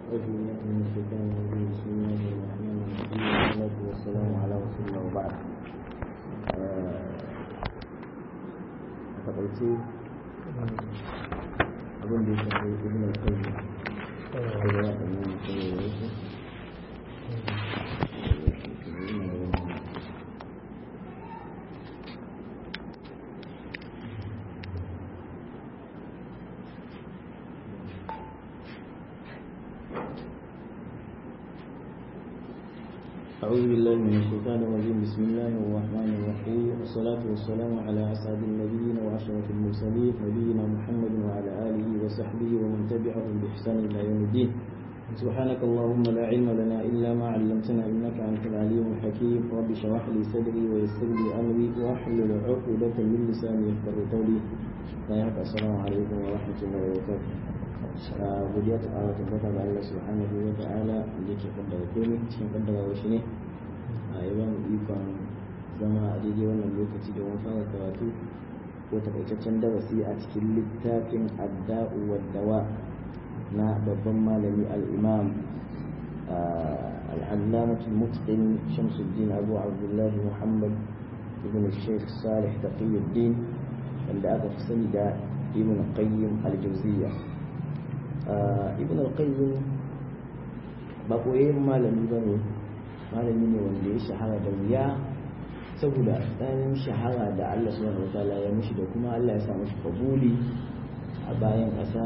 أعوذ بالله من الشيطان الرجيم بسم الله الرحمن الرحيم والصلاة والسلام على رسول الله وبعد a takaice abin da ya shafi ibn al-qayyim Allah ya ɗanyi mutum ya yi أعوذ بالله من الشيطان الرجيم بسم الله الرحمن الرحيم والصلاة والسلام على أسعد النبيين وأشرف المرسلين نبينا محمد وعلى آله وصحبه ومن تبعهم بإحسان إلى يوم الدين سبحانك اللهم لا علم لنا إلا ما علمتنا إنك أنت العليم الحكيم رب اشرح لي صدري ويسر لي أمري واحلل عقدة من لساني يفقهوا قولي السلام عليكم ورحمة الله وبركاته godiya ta ƙara tabbata ga Allah subhanahu wa ta'ala da yake kaddara komai cikin kaddara shi ne a yi mu ikon zama a daidai wannan lokaci da wani fara karatu ko takaitaccen darasi a cikin littafin adda'u wa dawa na babban malami al-imam العلامة المتقن شمس الدين أبو عبد الله محمد ابن الشيخ صالح تقي الدين عند أبو حسن ابن القيم الجوزية ibn al-qayyim ba koyayyen malami ba ne malami ne wanda ya shahara da wuya saboda ɗanin shahara da Allah subhanahu wa ta'ala ya mushi da kuma Allah ya samu shi kabuli a bayan ƙasa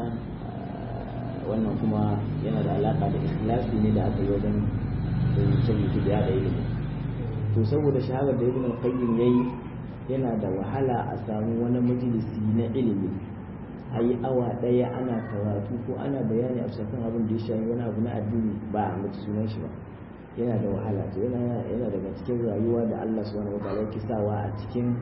wannan kuma yana da alaka da ikhlasi ne da aka yi wajen rubuce da yada ilimi to saboda shaharar da ibn al-qayyim yayi yana da wahala a samu wani majalisi na ilimi a yi awa ɗaya ana karatu ko ana bayani a kan abin da ya shafi wani abu na addini ba a mutu sunan shi ba yana da wahala to yana yana daga cikin rayuwa da Allah subhanahu wataala yake sawa a cikin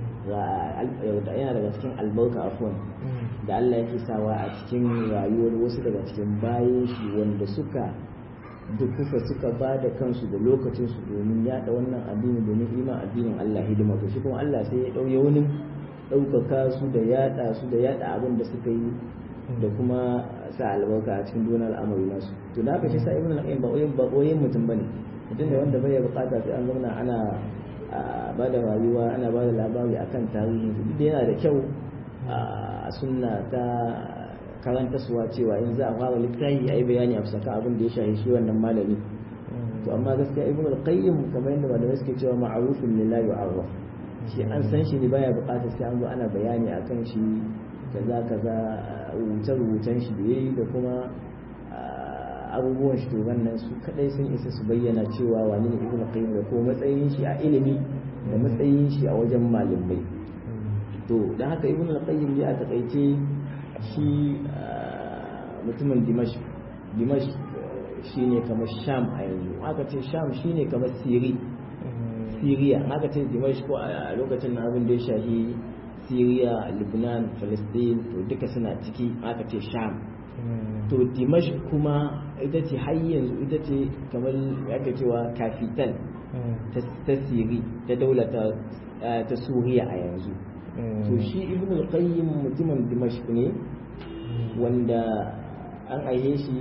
yana daga cikin albarka afwan da Allah yake sawa a cikin rayuwar wasu daga cikin bayan shi wanda suka dukufa suka ba da kansu da lokacinsu domin yada wannan addini domin iman addinin Allah hidima to shi kuma Allah sai ya ɗauye wani ɗaukaka su da yaɗa su da yaɗa abin da suka yi da kuma sa albarka a cikin dunar al'amari nasu to da haka shi sa ibn al-qayyim ba oyin ba oyin mutum bane mutum ne wanda bai bukata sai an zauna ana ba da rayuwa ana ba da labari akan tarihi duk da yana da kyau a sunna ta karanta suwa cewa in za a fara littafi a yi bayani a fusaka abin da ya shahi shi wannan malami to amma gaskiya ibn al-qayyim kamar yadda malamai suke cewa ma'rufun lillahi yu'arraf shi an san shi ne baya bukatar sai an zo ana bayani akan shi kaza kaza rubuce rubucen shi da yayi da kuma abubuwan shi to wannan su kadai sun isa su bayyana cewa wani ne ibnu qayyim da ko matsayin shi a ilimi da matsayin shi a wajen malamai to dan haka ibnu qayyim ya takaice shi mutumin dimash dimash shine kamar sham a yanzu aka ce sham shine kamar siri Siriya haka ce Dimashq ko a lokacin na abin da ya shahi Siriya, Lebanon, Palestine to duka suna ciki aka ce Sham. To Dimashq kuma ita ce har yanzu ita ce kamar aka cewa kafital ta Siri ta daula ta Suriya a yanzu. To shi Ibn al-Qayyim mutumin Dimashq ne wanda an aihe shi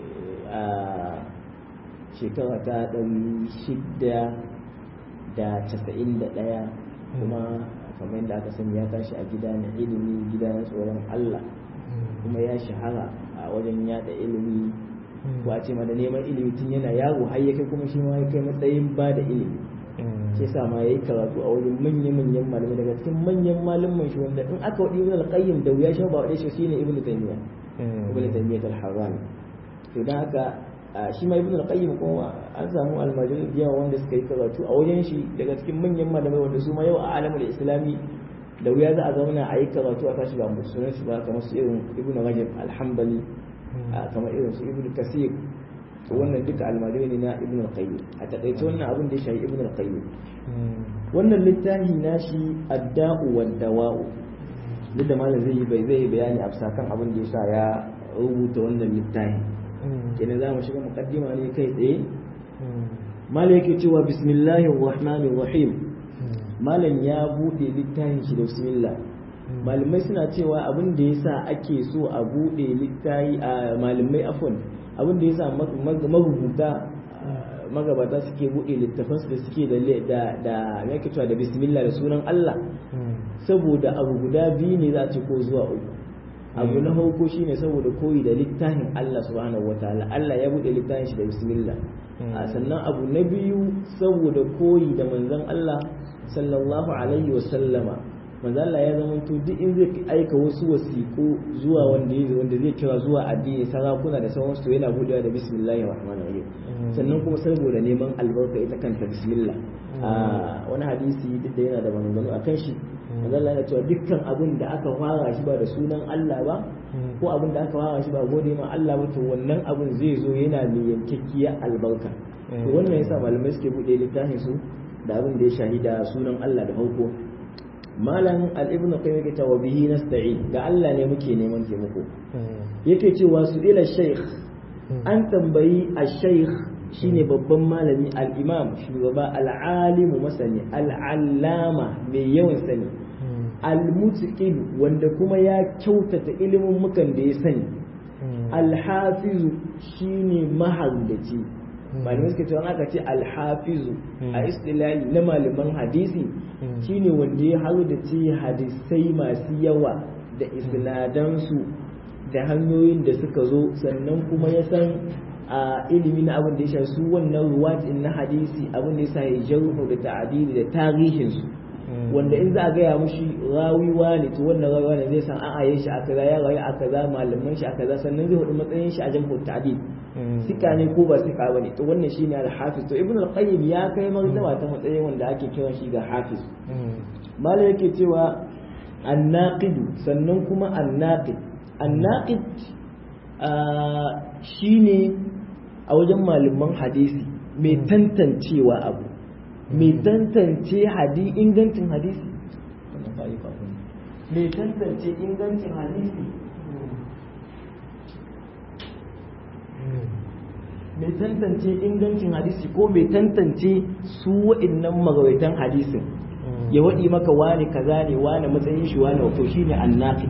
a shekara ta ɗari shida da casa'in da ɗaya kuma kamar yadda aka sani ya tashi a gida na ilimi gida na tsoron Allah kuma ya shahara a wajen yada ilimi ko a ce ma da neman ilimi tun yana yaro har ya kai kuma shi ma ya kai matsayin ba da ilimi shi yasa ma yayi karatu a wajen manyan manyan malamai daga cikin manyan malaman shi wanda in aka wadi ibn al-qayyim da wuya shi ba wade shi shine ibn taymiya ibn taymiya al-harrani to dan haka shi ma ibn al-qayyim kuma an samu almajirin yawa wanda suka yi karatu a wajen shi daga cikin manyan malamai wanda su ma yau a alamul islami da wuya za a zauna a yi karatu a tashi ba mu sunan su ba kamar su irin ibn rajab alhambali kamar irin su ibn kasir to wannan duka almajirai ne na ibn al-qayyim a takaice wannan abin da ya shafi ibn al-qayyim wannan littafi nashi adda'u wad dawa'u duk da malam zai yi bai zai bayani a kan abin da ya sa ya rubuta wannan littafi kenan za mu shiga mukaddima ne kai tsaye malam yake cewa bismillahir rahmanir rahim malam ya bude littafin shi da bismillah malamai suna cewa abin da yasa ake so a bude littayi a malamai afwan abin da yasa marubuta magabata suke buɗe littafansu da suke da da yake cewa da bismillah da sunan Allah saboda abu guda biyu ne za a ce ko zuwa uku abu na farko shine saboda koyi da littafin Allah subhanahu wataala Allah ya buɗe littafin shi da bismillah sannan abu na biyu saboda koyi da manzon Allah sallallahu alaihi wa sallama manzon Allah ya zama to duk in zai aika wasu wasiƙu zuwa wanda wanda zai kira zuwa addini sarakuna da sauransu to yana buɗewa da bismillahir rahmanir rahim sannan kuma saboda neman albarka ita kanta bismillah a wani hadisi duk da yana da maganganu a kan shi Allah ya cewa dukkan abin da aka fara shi ba da sunan Allah ba ko abin da aka fara shi ba gode ma Allah ba to wannan abin zai zo yana mai yankakkiya albarka to wannan yasa malamai suke bude littafin su da abin da ya shahida sunan Allah da farko malam al-ibnu qayyim yake cewa bihi nasta'in ga Allah ne muke neman taimako yake cewa su ila shaykh an tambayi al-shaykh shine babban malami al-imam shugaba al-alimu masani al-allama mai yawan sani al-mutqin wanda kuma ya kyautata ilimin mukan da ya sani al-hafizu shine mahallaci malamai suka ce aka ce al-hafizu a istilahi na malaman hadisi shine wanda ya haru da ce hadisai masu yawa da isnadansu da hanyoyin da suka zo sannan kuma ya san a ilimi na abin da ya shafi su wannan ruwatin na hadisi abin da ya sa ya jarhu da ta'adili da tarihinsu wanda in za a gaya mushi rawi ne to wannan rawi ne zai san an aye shi a kaza ya rayu a kaza malaman shi a kaza sannan zai hudu matsayin shi a jarhu ta'adil sika ne ko ba sika bane to wannan shine al-hafiz to ibn al-qayyim ya kai martaba ta matsayin wanda ake kiran shi ga hafiz malai yake cewa an-naqid sannan kuma an-naqid an-naqid shine a wajen malaman hadisi mai tantancewa abu mai tantance hadi ingancin hadisi mai tantance ingancin hadisi mai tantance ingancin hadisi ko mai tantance su wa'innan magawaitan hadisin ya waɗi maka wane kaza ne wane matsayin shi wane wato shine annafi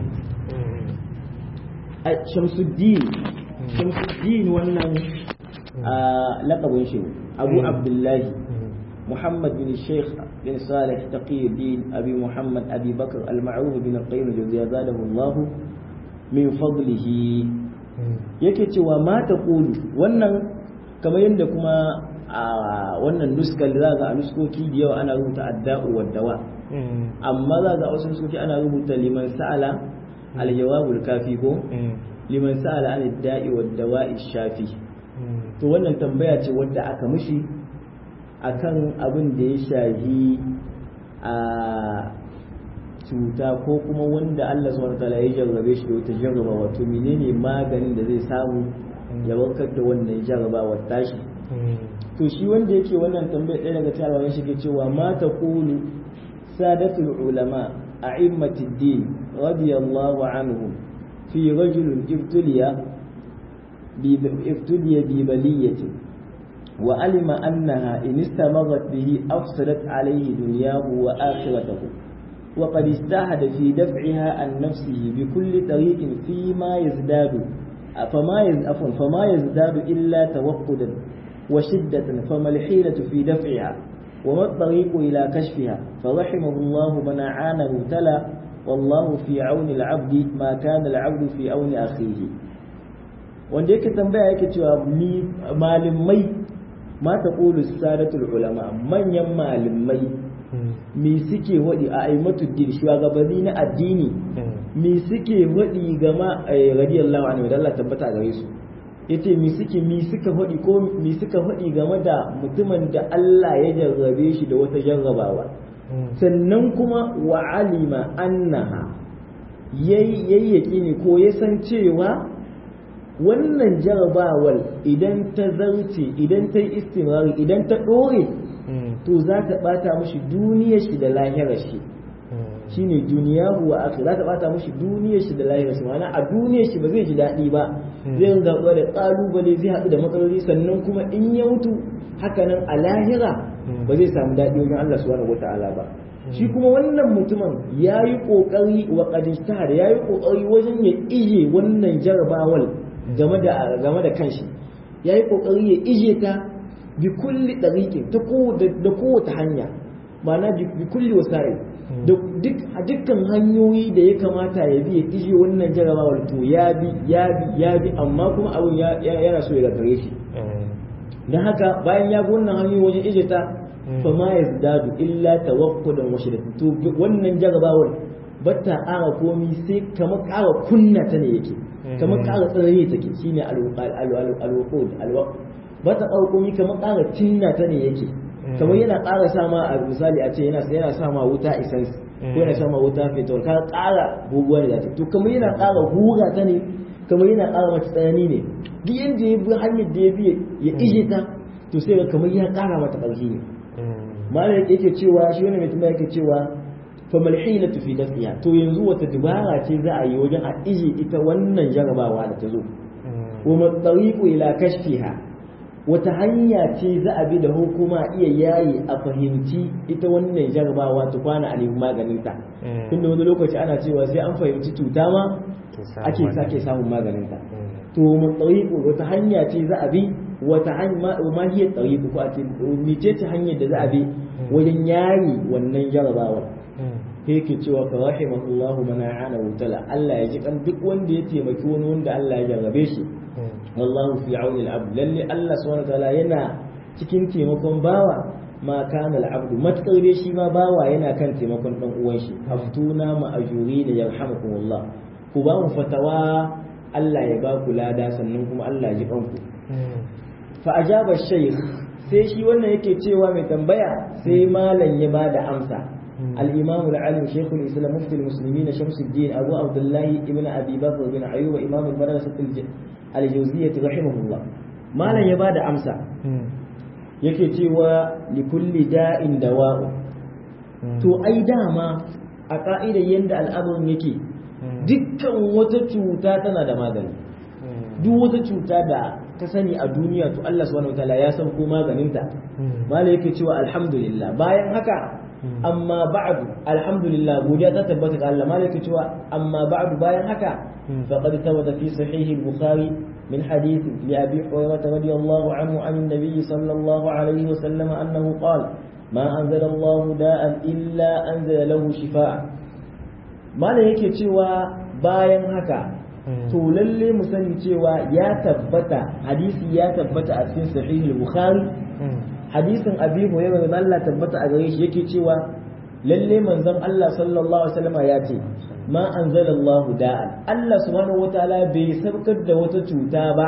shamsuddin shamsuddin wannan laƙabin shi abu abdullahi محمد بن الشيخ بن صالح تقي الدين أبي محمد أبي بكر المعروف بن القيم الجوزية زاده الله من فضله yake cewa ma ta ƙulu wannan kamar yadda kuma a wannan nuskar za ga a nuskoki da yawa ana rubuta adda'u wa dawa amma za ga wasu nuskoki ana rubuta liman sa'ala al-jawabul kafi ko liman sa'ala an da'i wa dawa'i shafi to wannan tambaya ce wadda aka mishi akan abin da ya shahi a cuta ko kuma wanda Allah subhanahu wataala ya jarrabe shi da wata jarraba wato menene maganin da zai samu ya warkar da wannan jarrabawar tashi to shi wanda yake wannan tambayar ɗaya daga cikin alwayan shi ke cewa ma taqulu sadatul ulama a'immatid din radiyallahu anhum fi rajulin ibtuliya bi ibtuliya bi baliyatin وعلم أنها إن استمرت به أفسدت عليه دنياه وآخرته وقد استعهد في دفعها عن نفسه بكل طريق فيما يزداد فما يزداد فما يزداد إلا توقدا وشدة فما الحيلة في دفعها وما الطريق إلى كشفها فرحمه الله من أعانه تلا والله في عون العبد ما كان العبد في عون أخيه wanda yake tambaya yake cewa malamai ma ta ƙulu sadatul ulama manyan malamai me suke waɗi a aimatu din shugabanni na addini me suke waɗi gama radiyallahu anhu da Allah tabbata gare su yace me suke me suka faɗi ko me suka faɗi game da mutumin da Allah ya jarrabe shi da wata jarrabawa sannan kuma wa alima annaha yayyaki ne ko ya san cewa wannan jarabawar idan ta zarce idan ta yi istimrari idan ta ɗore to za ta ɓata mashi duniyar shi da lahirar shi shine duniya wa akhir za ta ɓata mashi duniyar shi da lahirar shi ma'ana a duniyar shi ba zai ji daɗi ba zai ringa da ƙalubale zai haɗu da matsaloli sannan kuma in ya mutu hakanan a lahira ba zai samu daɗi wajen Allah subhanahu wata'ala ba shi kuma wannan mutumin ya yi ƙoƙari wa ƙadistar ya yi ƙoƙari wajen ya ije wannan jarabawal game da game da kanshi ya yi ƙoƙari ya ije ta bi kulli ɗariƙin ta da kowace hanya ma'ana bi kulli wasa'il da duk a dukkan hanyoyi da ya kamata ya bi ya ije wannan jarabawar to ya bi ya bi ya bi amma kuma abin yana so ya gagare shi don haka bayan ya bi wannan hanyoyi wajen ije ta fa ma yazdadu illa tawakkudan wa shiddat to wannan jarabawar bata ƙara komi sai kamar ƙara kunna ta ne yake kamar ƙara tsarare take shine al-wuqud al-waqt bata ƙara komi kamar ƙara tinna ta ne yake kamar yana ƙara sama a misali a ce yana sama wuta essence ko yana sama wuta fetur ka ƙara guguwa da to kamar yana ƙara hura ta ne kamar yana ƙara mata tsanani ne duk yanda ya bi hanyar da ya bi ya ije ta to sai ga kamar ya ƙara mata ƙarfi ne malam yake cewa shi wani mutum yake cewa fa malhilatu fi dafiya to yanzu wata dubara ce za a yi wajen a ije ita wannan jarabawa da ta zo wa matsariqu ila kashfiha wata hanya ce za a bi da hukuma iya yayi a fahimci ita wannan jarabawa ta kwana a nemi maganinta tunda wani lokaci ana cewa sai an fahimci cuta ma ake sake samun maganinta to mun tsariku wata hanya ce za a bi wata hanya ma hiya tsariku ko a ce mice ce hanyar da za a bi wajen yayi wannan jarabawa sai yake cewa fa rahimahullahu man a'ana wutala Allah ya ji kan duk wanda ya taimaki wani wanda Allah ya jarrabe shi wallahu fi auni al-abd lalle Allah subhanahu wataala yana cikin taimakon bawa ma kana al-abd matkar dai shi ma bawa yana kan taimakon dan uwan shi aftuna ma ajuri da yarhamukumullah ku ba mu fatawa Allah ya ba ku lada sannan kuma Allah ya ji kanku fa ajaba shaykh sai shi wannan yake cewa mai tambaya sai malam ya bada amsa الإمام العالم شيخ الإسلام مفتي المسلمين شمس الدين أبو عبد الله ابن أبي بكر بن أيوب إمام المدرسة الجوزية رحمه الله ما لن يباد أمسى yake cewa likulli da'in dawa'u to ai dama a ka'idar yadda al'amarin yake dukkan wata cuta tana da magani duk wata cuta da ka sani a duniya to Allah subhanahu wataala ya san ko maganinta mala yake cewa alhamdulillah bayan haka amma ba'du alhamdulillah godiya ta tabbata ga Allah malaka cewa amma ba'du bayan haka faqad tawada fi sahih al-bukhari min hadith li abi hurairah radiyallahu anhu an an-nabiy sallallahu alayhi wa sallam annahu qala ma anzala Allah da'an illa anzala lahu shifaa malaka yake cewa bayan haka to lalle mu sani cewa ya tabbata hadisi ya tabbata a cikin sahih al-bukhari hadisin abi hurairah da Allah tabbata a gare shi yake cewa lalle manzon Allah sallallahu alaihi wasallam ya ce ma anzalallahu da'an Allah subhanahu wataala bai sabkar da wata cuta ba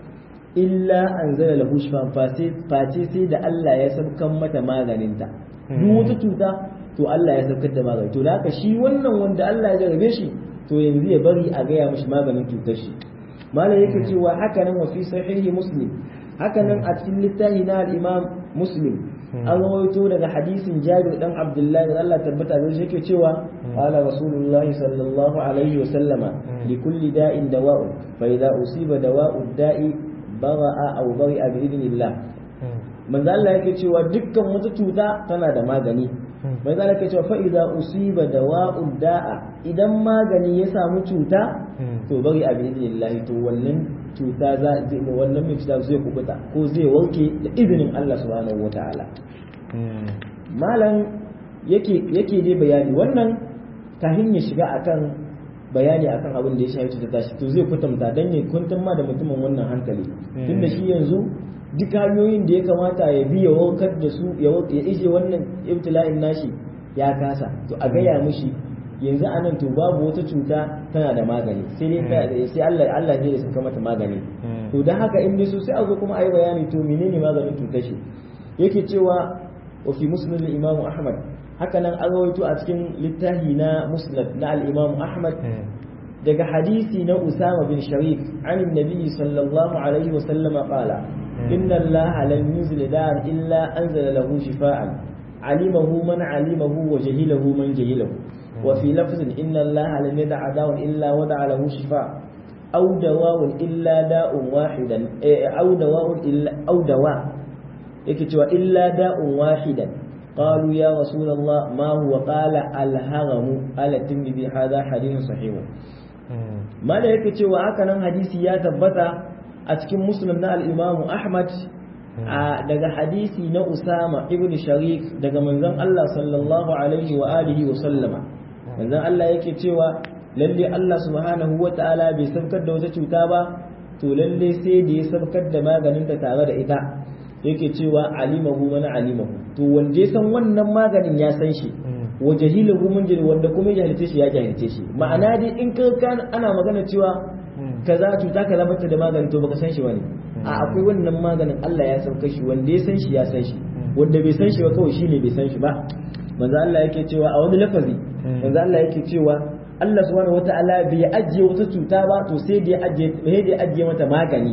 illa anzala lahu shifan face sai da Allah ya sabkan mata maganinta duk wata cuta to Allah ya sabkar da magani to da haka shi wannan wanda Allah ya jarabe shi to yanzu ya bari a gaya mishi maganin cutar shi malam yake cewa haka nan wa fi sahihi muslim haka nan a cikin littafi na al-imam muslim an rawaito daga hadisin jabir dan abdullahi da Allah tabbata da shi yake cewa qala rasulullahi sallallahu alaihi wa sallama li kulli da'in dawa'un fa idza usiba dawa'u da'i bara'a aw bari'a bi idnillah manzo Allah yake cewa dukkan wata cuta tana da magani manzo Allah yake cewa fa idza usiba dawa'u da'a idan magani ya samu cuta to bari a bi idnillah to wannan cuta za wannan mai cuta zai kubuta ko zai warke da izinin Allah subhanahu wataala malam yake yake dai bayani wannan kafin ya shiga akan bayani akan abin da ya shafi cuta tashi to zai kutumta dan ya kuntum ma da mutumin wannan hankali tunda shi yanzu duk hanyoyin da ya kamata ya bi ya warkar da su ya ije wannan ibtila'in nashi ya kasa to a gaya mishi yanzu anan to babu wata cuta tana da magani sai dai sai Allah Allah ne ya saka mata magani to dan haka in so sai a zo kuma ayi bayani to menene maganin cutar shi yake cewa wa fi musnad al-imam Ahmad haka nan an rawaito a cikin littafi na musnad na al-imam Ahmad daga hadisi na Usama bin Sharif an annabi sallallahu alaihi wa sallama qala inna Allah lam yuzil da'an illa anzala lahu shifaan alimahu man alimahu wa jahilahu man jahilahu وفي لفظ إن الله لم يدع داء إلا ودع له شفاء أو دواء إلا داء واحدا أو دواء إلا أو دواء يكتوى إلا داء واحدا قالوا يا رسول الله ما هو قال الهرم على الترمذي هذا حديث صحيح ما da yake cewa haka nan hadisi ya tabbata a cikin muslim na al-imamu ahmad daga hadisi na usama ibn sharik daga manzon Allah sallallahu alaihi wa alihi wa sallama manzon Allah yake cewa lalle Allah subhanahu wa ta'ala bai sabkar da wata cuta ba to lalle sai da ya sabkar da maganin ta tare da ita yake cewa alimahu man alimahu to wanda ya san wannan maganin ya san shi wa jahilahu mun jahil wanda kuma ya jahilce shi ya jahilce shi ma'ana dai in ka ana magana cewa kaza cuta kaza bata da magani to baka san shi bane a akwai wannan maganin Allah ya sauka shi wanda ya san shi ya san shi wanda bai san shi ba kawai shine bai san shi ba manzo Allah yake cewa a wani lafazi manzo Allah yake cewa Allah subhanahu wataala bai ajiye wata cuta ba to sai da ya ajiye sai da ya ajiye mata magani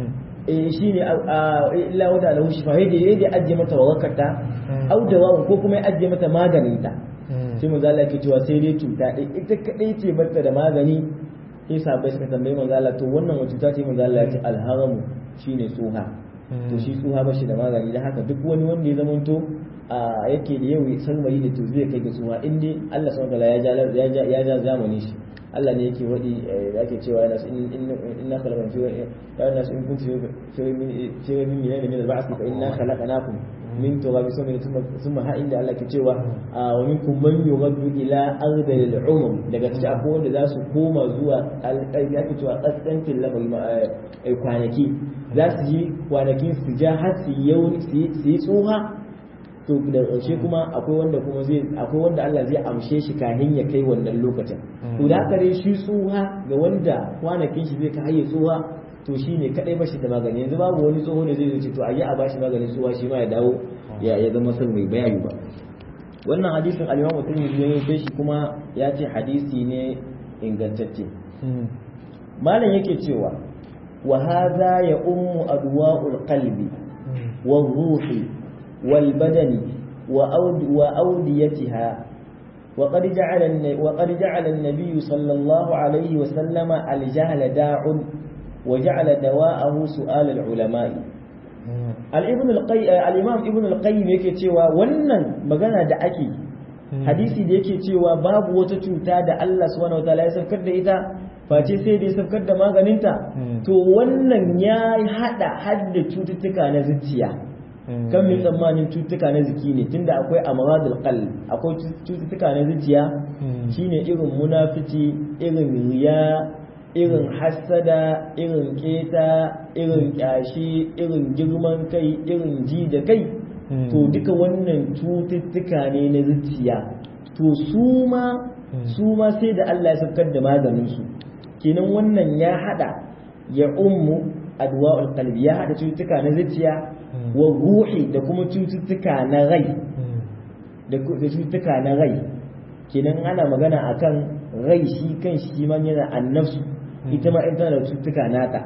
eh shine illa wada lahu shifa sai da ya ajiye mata warakarta au dawa ko kuma ya ajiye mata maganin ta sai manzo Allah yake cewa sai dai cuta ita kadai ce barta da magani sai sahabbai suka tambayi manzo Allah to wannan wace cuta ce manzo Allah ya ce alharamu shine tsuha to shi tsuha ba shi da magani da haka duk wani wanda ya zamanto a yake da yau sarmari da to zai kai ga tsuha in dai Allah subhanahu wataala ya ja ya ja zamani shi Allah ne yake wadi da ake cewa yana inna khalaqna fi ya nas in kuntum fi fi min min min al-ba'th fa inna khalaqnakum min turabi sun thumma ha inda Allah ke cewa wa minkum man yughaddu ila ardil umum daga cikin akwai wanda za su koma zuwa alƙalbi ake cewa kaskancin lamari kwanaki za su yi kwanakin su ja har su yi tsoha to da ƙarshe kuma akwai wanda kuma zai akwai wanda Allah zai amshe shi kahin ya kai wannan lokacin to da haka dai shi tsoha ga wanda kwanakin shi zai kai tsoha to shi ne kadai bashi da magani yanzu babu wani tsoho ne zai ce to a yi a bashi maganin tsoha shi ma ya dawo ya ya zama san mai bayani ba wannan hadisin al-Imam Tirmidhi ya yi shi kuma ya ce hadisi ne ingantacce malam yake cewa wa hadha ya ummu adwa'ul qalbi wa ruhi wal badani wa aud wa awdiyatiha وقد جعل وقد جعل النبي صلى الله عليه وسلم الجهل داع وجعل دواءه سؤال العلماء al-ibn al-imam ibn al-qayyim yake cewa wannan magana da ake hadisi da yake cewa babu wata cuta da Allah subhanahu wataala ya saukar da ita face sai da ya saukar da maganinta to wannan ya hada hadda cututtuka na zuciya kan mai tsammanin cututtuka na ziki ne tunda akwai amradul qalb akwai cututtuka na zuciya shine irin munafici irin riya irin hassada irin keta irin kyashi irin girman kai irin ji da kai to duka wannan cututtuka ne na zuciya to su ma su ma sai da Allah ya saukar da maganin su kenan wannan ya hada ya ummu adwa'ul qalbi ya hada cututtuka na zuciya wa ruhi da kuma cututtuka na rai da cututtuka na rai kenan ana magana akan rai shi kan shi man yana annafsu ita ma tana da cututtuka nata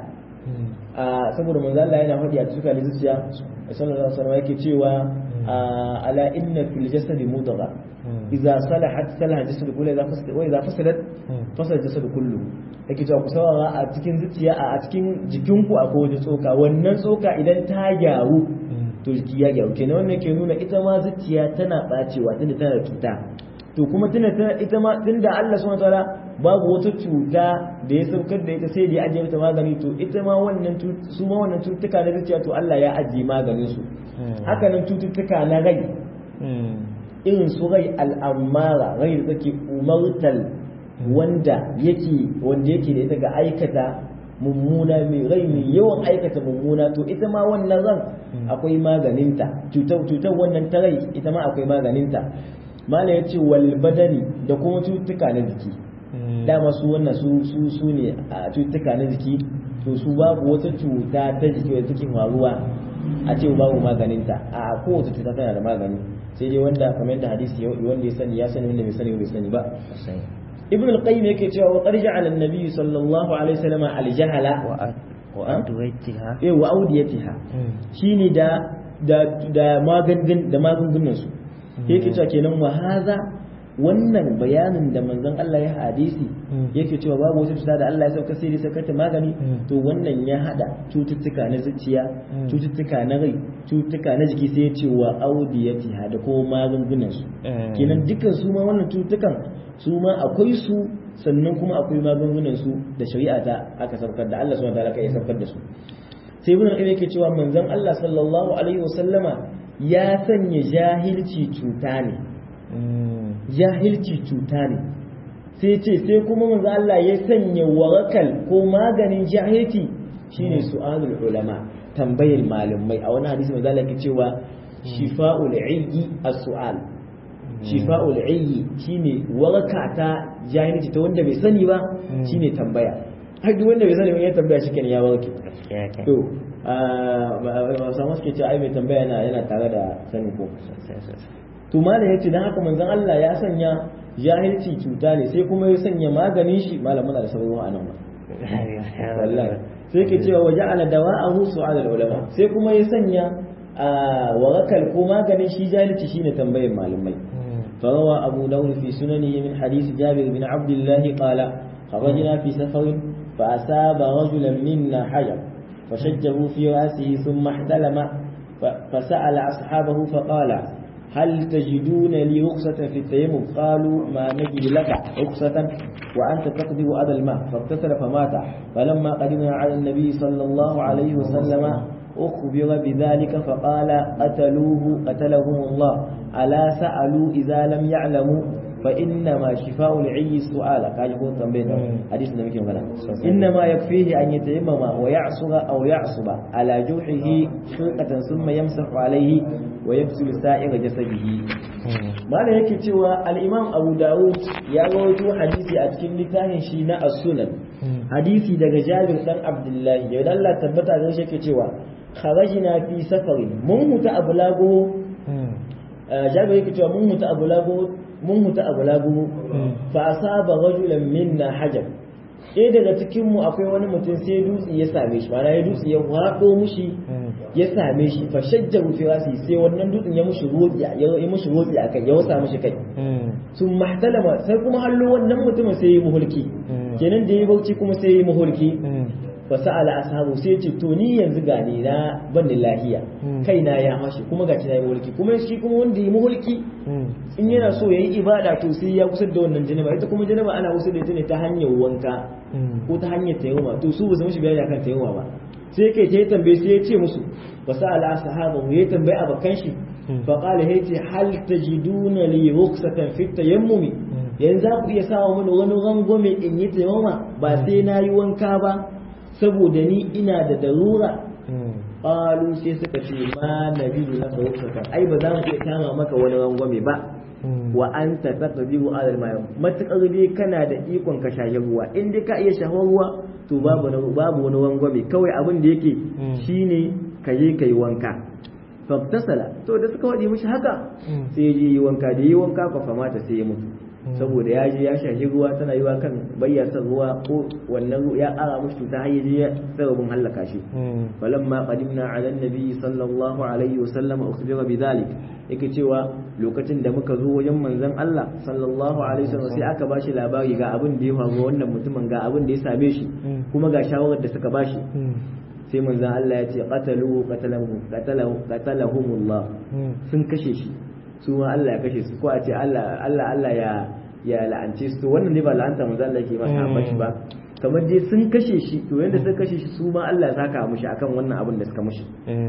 a saboda manzo Allah yana faɗi a cututtuka na zuciya sallallahu alaihi wasallam yake cewa ala inna fil jasadi mudgha idza salahat salaha jasad kullu idza fasadat wa idza fasadat fasada jasad kullu yake cewa ku saurara a cikin zuciya a cikin jikinku akwai wani tsoka wannan tsoka idan ta gyaru to jiki ya gyaru kenan wannan ke nuna ita ma zuciya tana bacewa tunda tana da cuta to kuma tunda ita ma tunda Allah subhanahu wataala babu wata cuta da ya saukar da ita sai da ya ajiye mata magani to ita ma wannan su ma wannan cututtuka na zuciya to Allah ya ajiye maganin su haka nan cututtuka na rai irin su rai al'amara rai da take umartal wanda yake wanda yake da ita ga aikata mummuna mai rai mai yawan aikata mummuna to ita ma wannan ran akwai maganinta cutar cutar wannan ta rai ita ma akwai maganinta mala ya ce wal badani da kuma cututtuka na jiki dama su wannan su su su ne a cututtuka na jiki to su babu wata cuta ta jiki wadda take faruwa a ce babu maganinta a kowace cuta tana da magani sai dai wanda kamar yadda hadisi wanda ya sani ya sani wanda bai sani bai sani ba ibn al-qayyim yake cewa wa qad ja'ala an-nabiy sallallahu alaihi wasallam al-jahala wa adwaytiha eh wa awdiyatiha shine da da da magungun da magungunan su yake cewa kenan wa hadha wannan bayanin da manzon Allah ya hadisi yake cewa babu wata cuta da Allah ya sauka sai dai saukata magani to wannan ya hada cututtuka na zuciya cututtuka na rai cututtuka na jiki sai ya ce wa audiyati da ko magungunan su kenan dukkan su ma wannan cututtukan su ma akwai su sannan kuma akwai magungunan su da shari'a ta aka saukar da Allah subhanahu wa ta'ala ya saukar da su sai ibn al yake cewa manzon Allah sallallahu alaihi wasallama ya sanya jahilci cuta ne jahilci cuta ne sai ce sai kuma manzo Allah ya sanya warakal ko maganin jahilci shine su'alul ulama tambayar malamai a wani hadisi manzo Allah yake cewa shifa'ul ayyi as-su'al shifa'ul ayyi shine waraka ta jahilci ta wanda bai sani ba shine tambaya har duk wanda bai sani ba ya tambaya shi kenan ya warke to a samu suke cewa ai mai tambaya yana yana tare da sani ko to malam yace dan haka manzon Allah ya sanya jahilci cuta ne sai kuma ya sanya maganin shi malam muna da sabon a nan wallahi sai ke cewa waja'ala dawa'ahu su'al ulama sai kuma ya sanya warakal ko maganin shi jahilci shine tambayar malamai فروى أبو داود في سننه من حديث جابر بن عبد الله قال خرجنا في سفر فأصاب رجلا منا حجر فشجه في رأسه ثم احتلم فسأل أصحابه فقال هل تجدون لي رخصة في التيمم قالوا ما نجد لك رخصة وأنت تقدر أذى الماء فاغتسل فمات فلما قدمنا على النبي صلى الله عليه وسلم أخبر بذلك فقال قتلوه قتلهم الله ألا سألوا إذا لم يعلموا فإنما شفاء العي السؤال قال يقول تنبيه حديث النبي كما إنما يكفيه أن يتيمم ويعصر أو يعصب على جوحه خرقة ثم يمسح عليه ويغسل سائر جسده ما لا yake cewa al-Imam Abu Dawud ya rawaito hadisi a cikin littafin shi na As-Sunan hadisi daga Jabir dan Abdullahi ya Allah tabbata da shi yake cewa kharajna fi safarin mun muta abulago Jabir yake cewa mun muta abulago mun mutu a bulagu fa asaba rajulan minna hajar ɗaya daga cikin mu akwai wani mutum sai dutse ya same shi ma'ana ya dutse ya waɗo mushi ya same shi fa shajjaru fi rasi sai wannan dutsen ya mushi roƙi ya yi mushi roƙi a kai ya wasa mushi kai sun mahtalama sai kuma hallo wannan mutumin sai ya yi muhulki kenan da ya bauchi kuma sai ya yi muhulki fa sa'ala ashabu sai ce to ni yanzu ga ni na ban da lahiya kaina ya mashi kuma ga na yi mulki kuma shi kuma wanda yi mulki in yana so yayi ibada to sai ya kusa da wannan janaba ita kuma janaba ana kusa da ita ne ta hanyar wanka ko ta hanyar tayammuma to su ba su mishi bayani akan tayammuma ba sai kai ta tambaye sai ya ce musu fa sa'ala ashabu ya tambaye abakan shi fa qala yace hal tajiduna li rukhsatan fi tayammumi yanzu ku iya sawa mini wani rangwame in yi tayammuma ba sai na yi wanka ba saboda ni ina da darura qalu sai suka ce ma nabiyu laka rukhsatan ai ba za mu iya kama maka wani rangwame ba wa anta taqdiru ala al matakar dai kana da ikon ka shaye ruwa in dai ka iya shahar ruwa to babu babu wani rangwame kawai abin da yake shine ka je kai wanka fabtasala to da suka wadi mishi haka sai ya je yi wanka da yi wanka fa famata sai ya mutu saboda ya je ya shahi ruwa tana yiwa kan bayyasa ruwa ko wannan ya ara mushi cuta har yaje ya sababin halaka shi falamma qadimna ala annabi sallallahu alaihi wasallam ukhbira bidhalik yake cewa lokacin da muka zo wajen manzon Allah sallallahu alaihi wasallam sai aka bashi labari ga abin da ya faru wannan mutumin ga abin da ya same shi kuma ga shawarar da suka bashi sai manzon Allah ya ce qataluhu qatalahu qatalahu qatalahumullah sun kashe shi su ma Allah ya kashe su ko a ce Allah Allah Allah ya ya la'ance su to wannan ne ba la'anta manzo Allah yake masa bashi ba kamar dai sun kashe shi to yanda suka kashe shi su ma Allah ya saka mushi akan wannan abin da suka mushi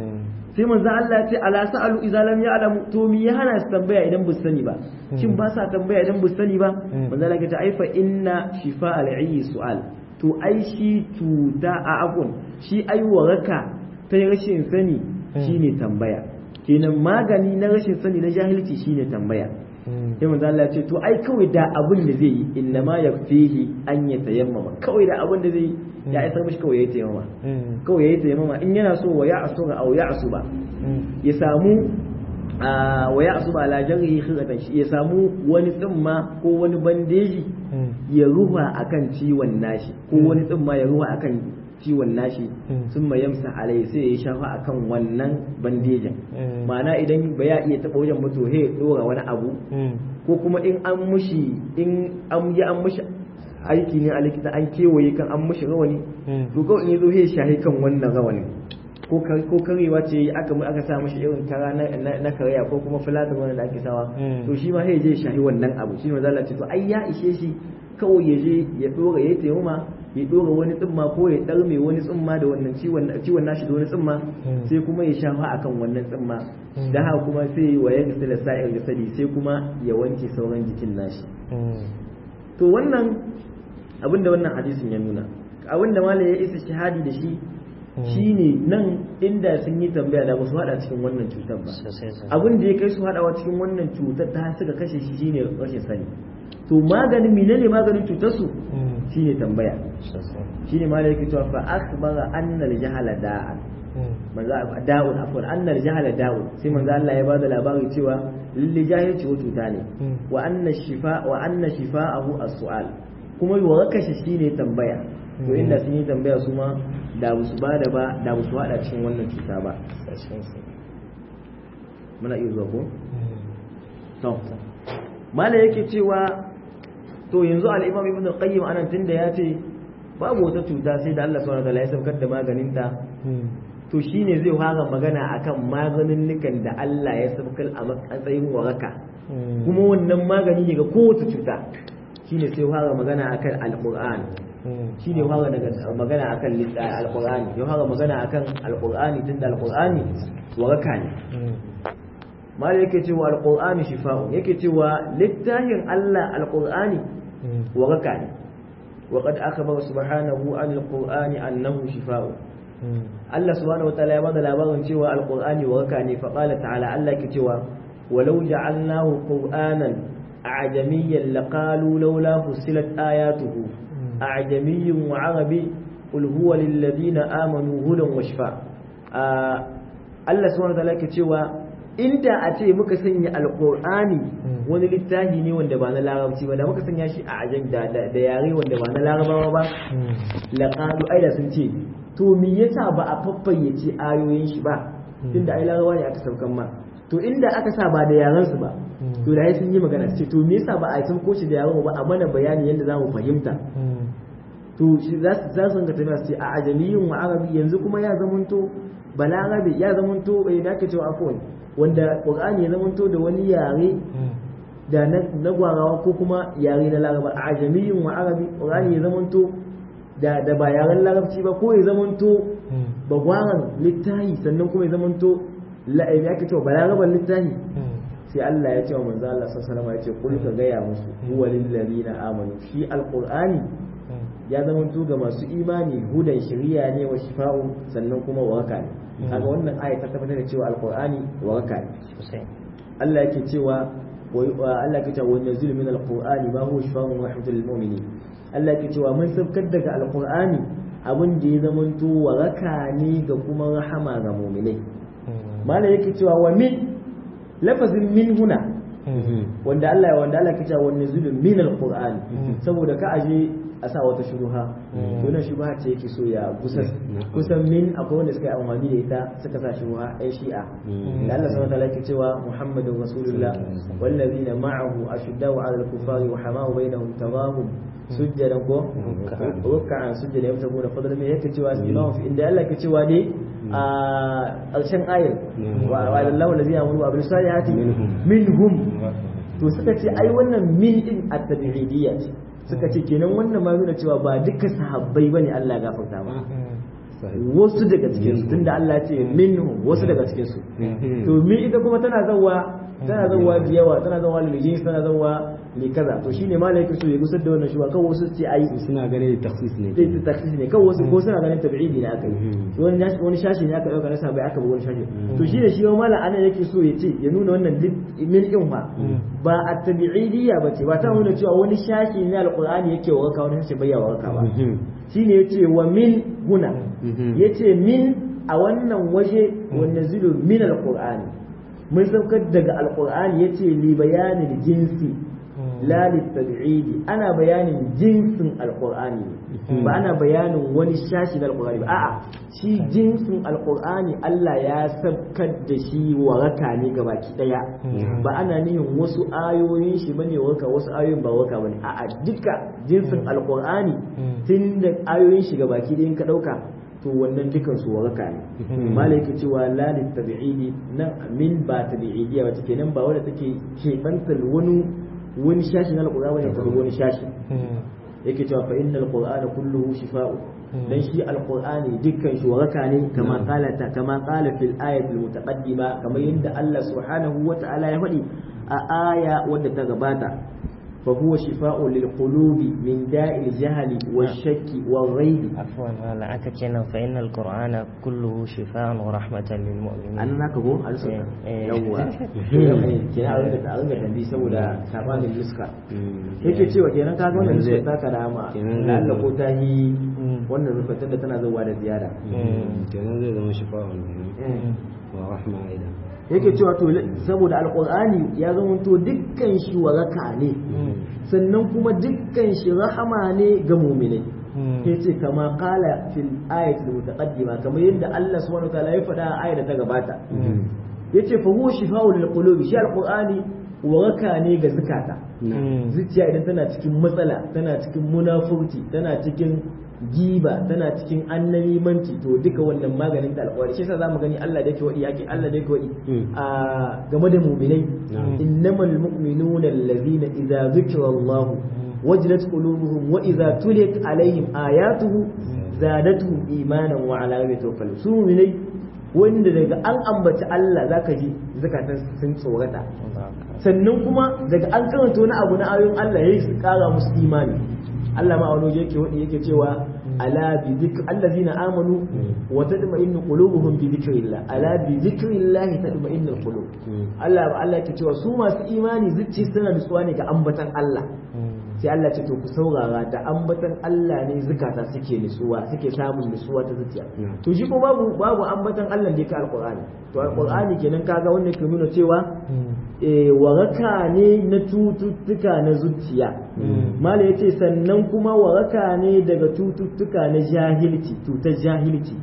sai manzo Allah ya ce ala sa'alu idza lam ya'lamu to me ya hana su tambaya idan bu sani ba shin ba sa tambaya idan bu sani ba manzo Allah ya ce ai fa inna shifa al-ayyi su'al to ai shi cuta a abun shi ai waraka ta rashin sani shine tambaya kenan magani na rashin sani na jahilci shine tambaya sai manzo Allah ya ce to ai kawai da abin da zai yi inna ma yakfihi an ya tayammama kawai da abin da zai yi ya isa mishi kawai ya tayammama kawai ya tayammama in yana so wa ya'sura aw ya'suba ya samu wa ya'suba ala jarhi khiratan shi ya samu wani tsimma ko wani bandeji ya ruha akan ciwon nashi ko wani tsimma ya ruha akan ciwon nashi sun ma yamsa alai sai ya shafa akan wannan bandejin ma'ana idan ba ya iya taɓa wajen mutu he ɗora wani abu ko kuma in an mushi in an yi an mushi aiki ne a likita an kewaye kan an mushi rawani to kawai in ya zo he shahi kan wannan rawanin ko ko karewa ce aka aka sa mishi irin kara na na karaya ko kuma filatin wannan da ake sawa to shi ma sai je shahi wannan abu shi manzo Allah ce to ai ya ishe shi kawai ya je ya dora ya tayyuma ya dora wani tsimma ko ya darme wani tsimma da wannan ciwon ciwon nashi da wani tsimma sai kuma ya shafa akan wannan tsimma da haka kuma sai wa ya gisila sa'ir jasadi sai kuma ya wanke sauran jikin nashi to wannan abinda wannan hadisin ya nuna abinda malam ya isa shahadi da shi shine nan inda sun yi tambaya da ba su hada cikin wannan cutar ba abin da ya kai su hadawa cikin wannan cutar ta suka kashe shi shine rashin sani to maganin menene maganin cutar su shine tambaya shine ma yake cewa fa akhbara anna al-jahala da'an manzo da'un afwan anna al-jahala da'un sai manzo Allah ya bada labari cewa lilli jahilci wa cuta ne wa anna shifa wa anna shifa'ahu as-su'al kuma waraka shi shine tambaya to inda sun yi tambaya su ma da ba su bada ba da ba su hada cikin wannan cuta ba muna iya zuwa ko to mala yake cewa to yanzu al-imam ibn qayyim anan tunda ya ce babu wata cuta sai da Allah subhanahu wa ta'ala ya saukar da maganin ta to shine zai fara magana akan maganin nikan da Allah ya saukar a matsayin waraka kuma wannan magani ne ga kowace cuta shine sai fara magana akan al-qur'ani shi ne fara daga magana akan alqur'ani ya fara magana akan alqur'ani tunda alqur'ani waraka ne mala yake cewa alqur'ani shifa'un yake cewa littafin Allah alqur'ani waraka ne wa qad akhbara subhanahu an alqur'ani annahu shifa'un Allah subhanahu wataala ya bada labarin cewa alqur'ani waraka ne fa qala ta'ala Allah yake cewa walau ja'alnahu qur'anan a'jamiyyan laqalu laula fussilat ayatuhu أعجمي وعربي قل هو للذين آمنوا هدى وشفاء Allah subhanahu wataala yake cewa inda a ce muka sanya alqur'ani wani littafi ne wanda ba na larabci ba da muka sanya shi a ajam da da yare wanda ba na larabawa ba laqalu aida sun ce to me yasa ba a faffayyace ayoyin shi ba tunda ai larabawa ne aka saukan ma to inda aka sa ba da yaran su ba to da sun yi magana ce to me yasa ba a san ko shi da yaran ba a mana bayani yadda za mu fahimta to shi za su za su ga tafiya su ce a ajamiyin wa arabi yanzu kuma ya zamanto balarabe ya zamanto eh da ka cewa afwan wanda qur'ani ya zamanto da wani yare da na gwarawa ko kuma yare na laraba a ajamiyin wa arabi qur'ani ya zamanto da da ba yaren larabci ba ko ya zamanto ba gwaran littahi sannan kuma ya zamanto la ya ka cewa balaraban littahi sai Allah ya ce wa manzo Allah sallallahu alaihi wasallam ya ce kul ka gaya musu huwa lil ladina amanu shi alqur'ani ya zama ga masu imani hudan shari'a ne wa shifa'u sannan kuma waraka ne kaga wannan aya ta tabbatar da cewa alqur'ani waraka ne Allah yake cewa Allah yake cewa wannan zulmi min alqur'ani ma huwa shifa'un wa rahmatul lil mu'minin Allah yake cewa mun sabkar daga alqur'ani abin da ya zama to waraka ne ga kuma rahama ga mu'minai mala yake cewa wa min lafazin min huna wanda Allah wanda Allah yake cewa wannan zulmi min alqur'ani saboda ka aje a sa wata shubuha to na shubuha ce yake so ya kusan kusan min akwai wanda suka yi amfani da ita suka sa shubuha ai shi'a da Allah subhanahu wa ta'ala yake cewa Muhammadun Rasulullah wallazina ma'ahu ashiddau 'ala al-kuffari wa hamahu bainahum tawahum sujjadan ko ruk'an sujjadan yabtaguna fadlan min yake cewa imamu fi inda Allah yake cewa ne a ƙarshen ayar wa Allahu allazina amanu wa bil salihati minhum to suka ce ai wannan min din at-tabi'idiyya ce suka ce kenan wannan ma nuna cewa ba duka sahabbai bane Allah ya gafarta ba wasu daga cikin su tunda Allah ya ce minhum wasu daga cikin su to min ita kuma tana zawa tana zawa da yawa tana zawa liljins tana zawa li kaza to shine malaiku so ya gusar da wannan shuba kawai wasu ce ai suna ganin takhsis ne sai takhsis ne kawai wasu ko suna ganin tab'idi ne aka yi wani wani shashi ne aka dauka na sabai aka bi wani shashi to shine shi ma malam anan yake so ya ce ya nuna wannan min din fa ba at-tabi'idiyya bace ba ta nuna cewa wani shashi ne alqur'ani yake waraka wani shashi bai waraka ba shine yace wa min huna yace min a wannan waje wanda zulu min alqur'ani mun saukar daga alqur'ani yace li bayanin jinsi la litab'idi ana bayanin jinsin alqur'ani ba ana bayanin wani shashi na alqur'ani ba a'a shi jinsin alqur'ani Allah ya sabkar da shi waraka ne gabaki daya ba ana nihin wasu ayoyin shi bane waraka wasu ayoyin ba waraka bane a'a duka jinsin alqur'ani tun da ayoyin shi gabaki daya ka dauka to wannan dukan su waraka ne malai yake cewa la tabi'idi nan min ba tabi'idiyya wata kenan ba wanda take kebantar wani wani shashi na alqur'ani ne ta wani shashi yake cewa fa innal qur'ana kulluhu shifa'u dan shi alqur'ani dukkan shi waraka ne kama qala ta kama qala fil ayati almutaqaddima kamar yadda Allah subhanahu wa ta'ala ya faɗi a aya wadda ta gabata فهو شفاء للقلوب من داء الجهل والشك والريب عفوا هلا أكتشنا فإن القرآن كله شفاء ورحمة للمؤمنين أنا ناك هو ألسك إيه. يوا كنا أرنك أرنك تنبي سولا سابان النسكة yake cewa kenan kaga wannan nuskar ta kada ma lalla ko ta yi wannan nuskar da tana zuwa da ziyara kenan zai zama shifa'un wa rahma aidan yake cewa to saboda alqur'ani ya zama to dukkan shi waraka ne sannan kuma dukkan shi rahama ne ga mu'minai yace kama qala fil ayati mutaqaddima kamar yadda Allah subhanahu wa ta'ala ya faɗa a ayar da ta gabata yace fa huwa shifa'u lil qulubi shi alqur'ani waraka ne ga zukata zuciya idan tana cikin matsala tana cikin munafurci tana cikin giba tana cikin annabimanci to duka wannan maganin da alƙawari shi yasa zamu gani Allah da yake wadi yake Allah da yake wadi a game da mu'minai innamal mu'minuna allazina idza zukira Allah wajilat qulubuhum wa idza tuliyat alaihim ayatuhu zadatuhum imanan wa ala rabbihim yatawakkalun su mu'minai wanda daga an ambaci Allah zaka ji zakatan sun tsorata sannan kuma daga an karanta wani abu na ayoyin Allah yayi su kara musu imani Allah ma wani yake wadi yake cewa ala bi dhikr allazina amanu wa tadma'innu qulubuhum bi dhikrillah ala bi dhikrillah tadma'innu qulub Allah ba Allah yake cewa su masu imani zuci suna nutsuwa ne ga ambatan Allah sai Allah ce to ku saurara da ambatan Allah ne zukata suke nutsuwa suke samun nutsuwa ta zuciya to shi ko babu babu ambatan Allah da ka alqur'ani to alqur'ani kenan kaga wanda ke nuna cewa eh waraka ne na cututtuka na zuciya mala yace sannan kuma waraka ne daga cututtuka na jahilci cutar jahilci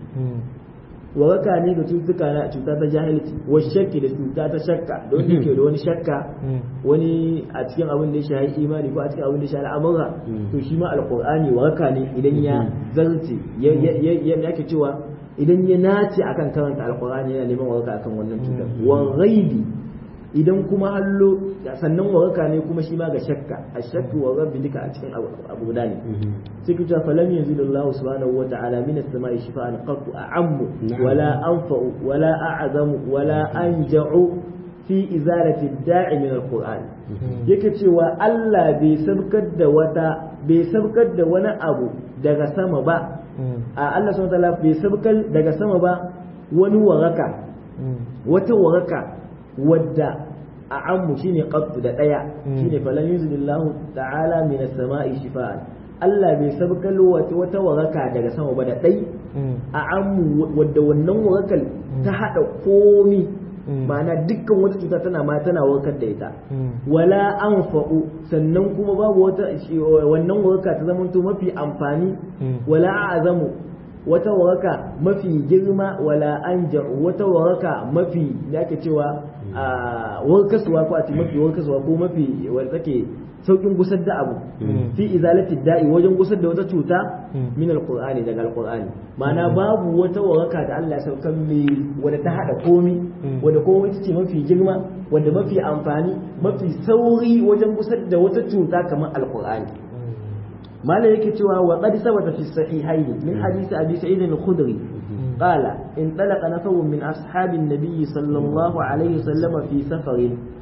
waraka ne ga cututtuka na cuta ta jahilci wa shakki da cuta ta shakka don da ke da wani shakka wani a cikin abin da ya shahi imani ko a cikin abin da ya shahi al'amura to shi ma alqur'ani waraka ne idan ya zarce ya yake cewa idan ya nace akan karanta alqur'ani yana neman waraka akan wannan cutar wa ghaibi idan kuma hallo sannan waraka ne kuma shi ma ga shakka a shakku wa rabbi duka a cikin abu guda ne sai kuta falam yanzu Allah subhanahu wa ta'ala min as-sama'i shifa'an qattu a'ammu wala anfa'u wala a'zamu wala anja'u fi izalati da'i min al-qur'an yake cewa Allah bai sabkar da wata bai sabkar da wani abu daga sama ba a Allah subhanahu wa ta'ala bai sabkar daga sama ba wani waraka wata waraka wadda a ammu shine qattu da daya shine falan yuzillahu ta'ala min as-sama'i shifaan Allah bai sabkal wata wata waraka daga sama ba da dai a ammu wadda wannan warakal ta hada komi ma'ana dukkan wata cuta tana ma tana warkar da ita wala anfa'u sannan kuma babu wata wannan waraka ta zamanto mafi amfani wala azamu wata waraka mafi girma wala anja wata waraka mafi da ake cewa a warkaswa ko a ce mafi warkaswa ko mafi wanda take saukin gusar da abu fi izalati da'i wajen gusar da wata cuta min alqur'ani daga alqur'ani ma'ana babu wata waraka da Allah ya saukan mai wanda ta hada komi wanda komi ita ce mafi girma wanda mafi amfani mafi sauri wajen gusar da wata cuta kamar alqur'ani ما لا يكتوى وقد ثبت في الصحيحين من حديث أبي سعيد الخدري قال انطلق نفر من أصحاب النبي صلى الله عليه وسلم في سفر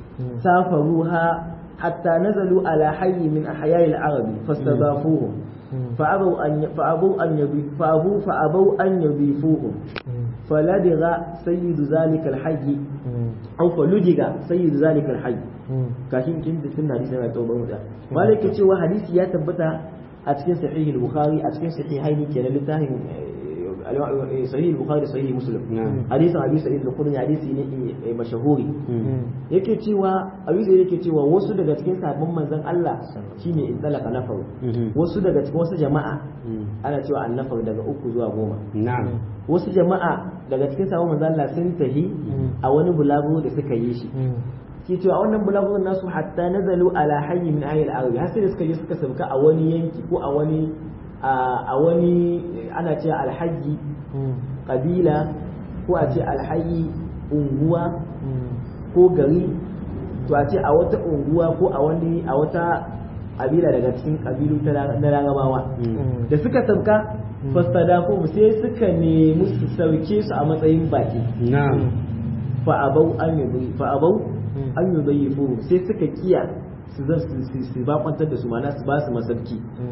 سافروها حتى نزلوا على حي من أحياء العرب فاستضافوهم فأبوا أن فأبوا أن فأبوا فأبوا أن يضيفوهم فلدغ سيد ذلك الحي أو فلدغ سيد ذلك الحي كاشين كنت في الحديث ما توبه مالك cewa hadisi ya tabbata a cikin sahih al-bukhari a cikin sahihaini kenan littafin sahih bukhari sahih muslim نعم hadisin abi sa'id al-khudri hadisi ne eh, mashahuri yake cewa abi sa'id yake cewa wasu daga cikin sahabban manzon Allah shine in talaka nafaru wasu daga cikin wasu jama'a ana cewa annafar daga uku zuwa goma نعم wasu jama'a daga cikin sahabban manzon Allah sun tahi a wani bulaguro da suka yi shi ke cewa a wannan bulaguron nasu hatta nazalu ala hayyi min ayyil arabi har sai da suka je suka sauka a wani yanki ko a wani a wani ana cewa alhaji kabila ko a ce alhayi unguwa ko gari to a ce a wata unguwa ko a wani a wata kabila daga cikin kabilu ta na larabawa da suka sauka fastadafu sai suka nemi su sauke su a matsayin baki نعم fa abau an yi fa abau an yi zayyifu sai suka kiya su zan su su bakwantar da su mana su ba su masarki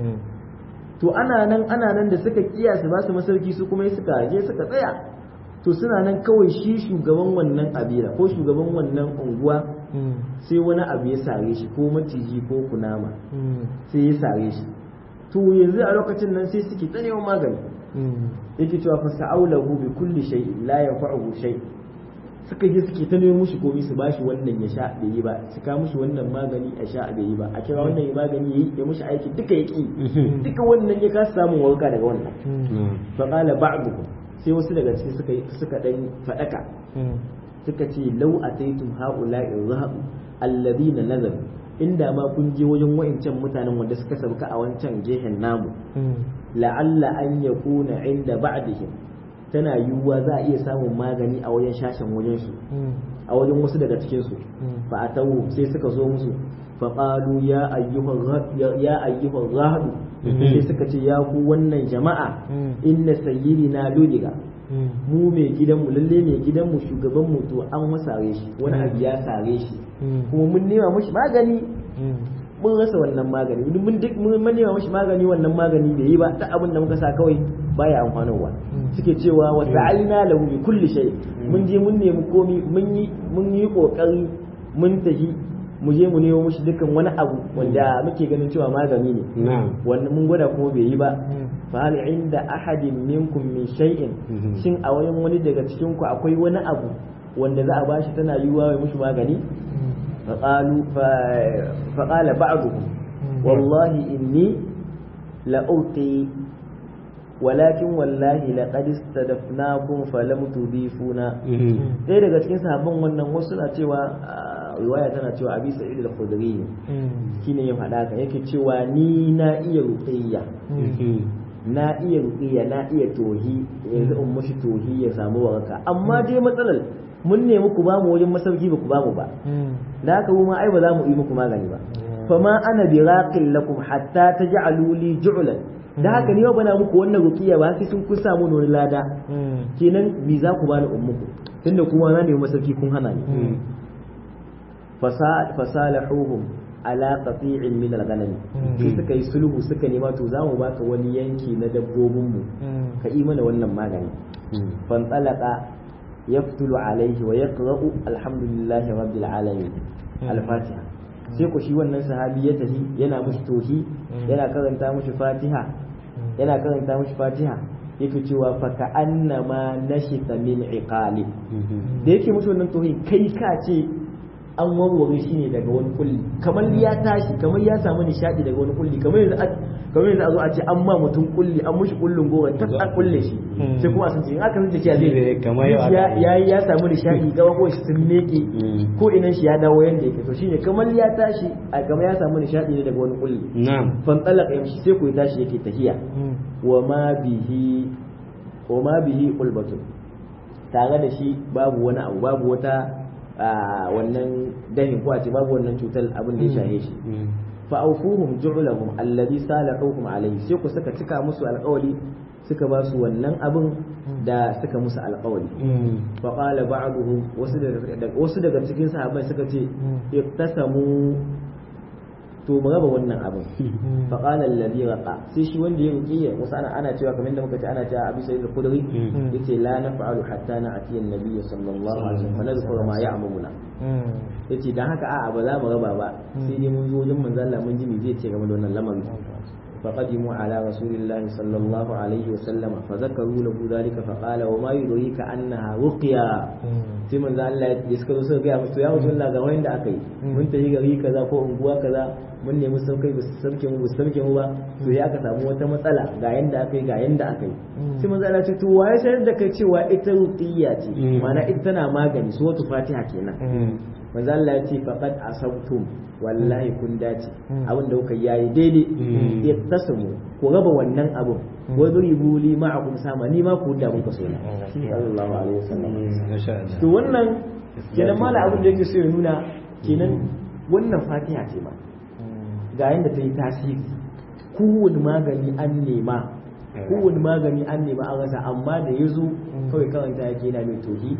to ana nan ana nan da suka kiya su ba su masarki su kuma suka je suka tsaya to suna nan kawai shi shugaban wannan kabila ko shugaban wannan unguwa sai wani abu ya sare shi ko maciji ko kunama sai ya sare shi to yanzu a lokacin nan sai suke tsanewa magani yake cewa fa sa'aulahu bi kulli shay la yanfa'uhu shay suka je suke ta nemo mushi komai su bashi wannan ya sha bai yi ba su ka mushi wannan magani a sha bai yi ba a kira wannan magani yayi ya mushi aiki duka ya ki duka wannan ya kasa samun warka daga wannan fa qala ba'duhum sai wasu daga cikin suka suka dan fadaka suka ce law ataitum haula'i dhahab alladhina nazalu inda ma kun je wajen wa'incan mutanen wanda suka sauka a wancan gehen namu la'alla an yakuna inda ba'dihim tana yiwuwa za a iya samun magani a wajen shashen wajen su a wajen wasu daga cikin su fa atawu sai suka zo musu fa qalu ya ayyuhal ya ayyuhal rahadu sai suka ce ya ku wannan jama'a inna sayyidina ludiga mu mai gidanmu lalle mai gidanmu shugaban mu to an masare shi wani abu ya sare shi kuma mun nema mashi magani mun rasa wannan magani mun duk mun nema mashi magani wannan magani bai yi ba ta abin da muka sa kawai baya amfanarwa suke cewa wa sa'alna lahu bi kulli shay mun je mun nemi komi mun yi mun yi kokari mun tafi mu je mu nemo mushi dukkan wani abu wanda muke ganin cewa magani ne wannan mun gwada kuma bai yi ba fa hal inda ahadin minkum min shay'in shin a wayan wani daga cikin ku akwai wani abu wanda za a bashi tana yiwuwa mai mushi magani فقالوا فقال بعضهم والله إني لألقي ولكن والله لقد استدفناكم فلم تضيفونا ɗaya daga cikin sahabban wannan wasu na cewa riwaya tana cewa abi sa'id al-khudri shine ya faɗa ka yake cewa ni na iya ruqiyya na iya ruqiyya na iya tohi yanzu in mushi tohi ya samu waraka amma dai matsalar mun nemi ku bamu wajen masauki ba ku bamu ba da haka mu ma ai ba za mu yi muku magani ba fama ana bi raqil lakum hatta taj'alu li ju'lan da haka ni ba na muku wannan ruqiya ba sai sun kun samu wani lada kenan me za ku bani ummuku tunda kuma na nemi masauki kun hana ni fasalahuhum ala qati'in min al-ghanam sai suka yi sulhu suka nema to za mu baka wani yanki na dabbobin mu ka yi mana wannan magani fantalaka يفتل عليه ويقرأ الحمد لله رب العالمين الفاتحة sai ku shi wannan sahabi ya tafi yana mushi tohi yana karanta mushi fatiha yana karanta mushi fatiha yake cewa fa ka annama nashita min iqali da yake mushi wannan tohi kai ka ce an warware shi ne daga wani kulli kamar ya tashi kamar ya samu nishadi daga wani kulli kamar yanzu kamar yanzu a zo a ce an ma mutum kulli an mushi kullun gora ta an kulle shi sai kuma a san in aka san cewa zai kamar ya ya samu nishadi gaba ko shi sun meke ko inan shi ya dawo yanda yake to shine kamar ya tashi a kamar ya samu nishadi ne daga wani kulli na'am fan talaka yamshi sai ko ya tashi yake tahiya wa ma bihi wa ma bihi ulbatun tare da shi babu wani abu babu wata wannan dahin ko a ce babu wannan cutar abin da ya shahe shi fa awfuhum ju'lahum alladhi salahuhum alayhi sai ku suka cika musu alƙawari suka ba su wannan abin da suka musu alƙawari fa qala ba'duhum wasu daga wasu daga cikin sahabbai suka ce iktasamu to mu raba wannan abin fa qala alladhi raqa sai shi wanda ya ruqiya wasu ana ana cewa kamar da muka ce ana cewa abi sayyid al-khudri yace la naf'alu hatta na'ti an-nabiy sallallahu alaihi wasallam fa nadhkuru ma ya'muruna yace dan haka a'a ba za mu raba ba sai dai mun zo wajen manzo Allah mun ji me zai ce game da wannan lamari فقدموا على رسول الله صلى الله عليه وسلم فذكروا له ذلك فقال وما يدريك انها رقيا sai manzo Allah ya suka zo suka gaya musu ya mutu Allah ga wanda aka yi mun tafi gari kaza ko unguwa kaza mun nemi saukai ba su sauke mu ba su sauke mu ba to ya aka samu wata matsala ga yanda aka yi ga yanda aka yi sai manzo Allah ya ce to waye sanar da kai cewa ita ruqiyya ce ma'ana ita tana magani su wata fatiha kenan manzo Allah ya ce faqad asabtum wallahi kun dace abin da kuka yayi daidai ya tasamu ku raba wannan abin wa duribu li ma'akum sama ni ma ku da muka so na sallallahu alaihi wasallam to wannan kenan mala abin da yake so ya nuna kenan wannan fatiha ce ma ga yanda ta yi tasiri kowane magani an nema kowane magani an nema an rasa amma da ya zo kawai karanta yake yana mai tohi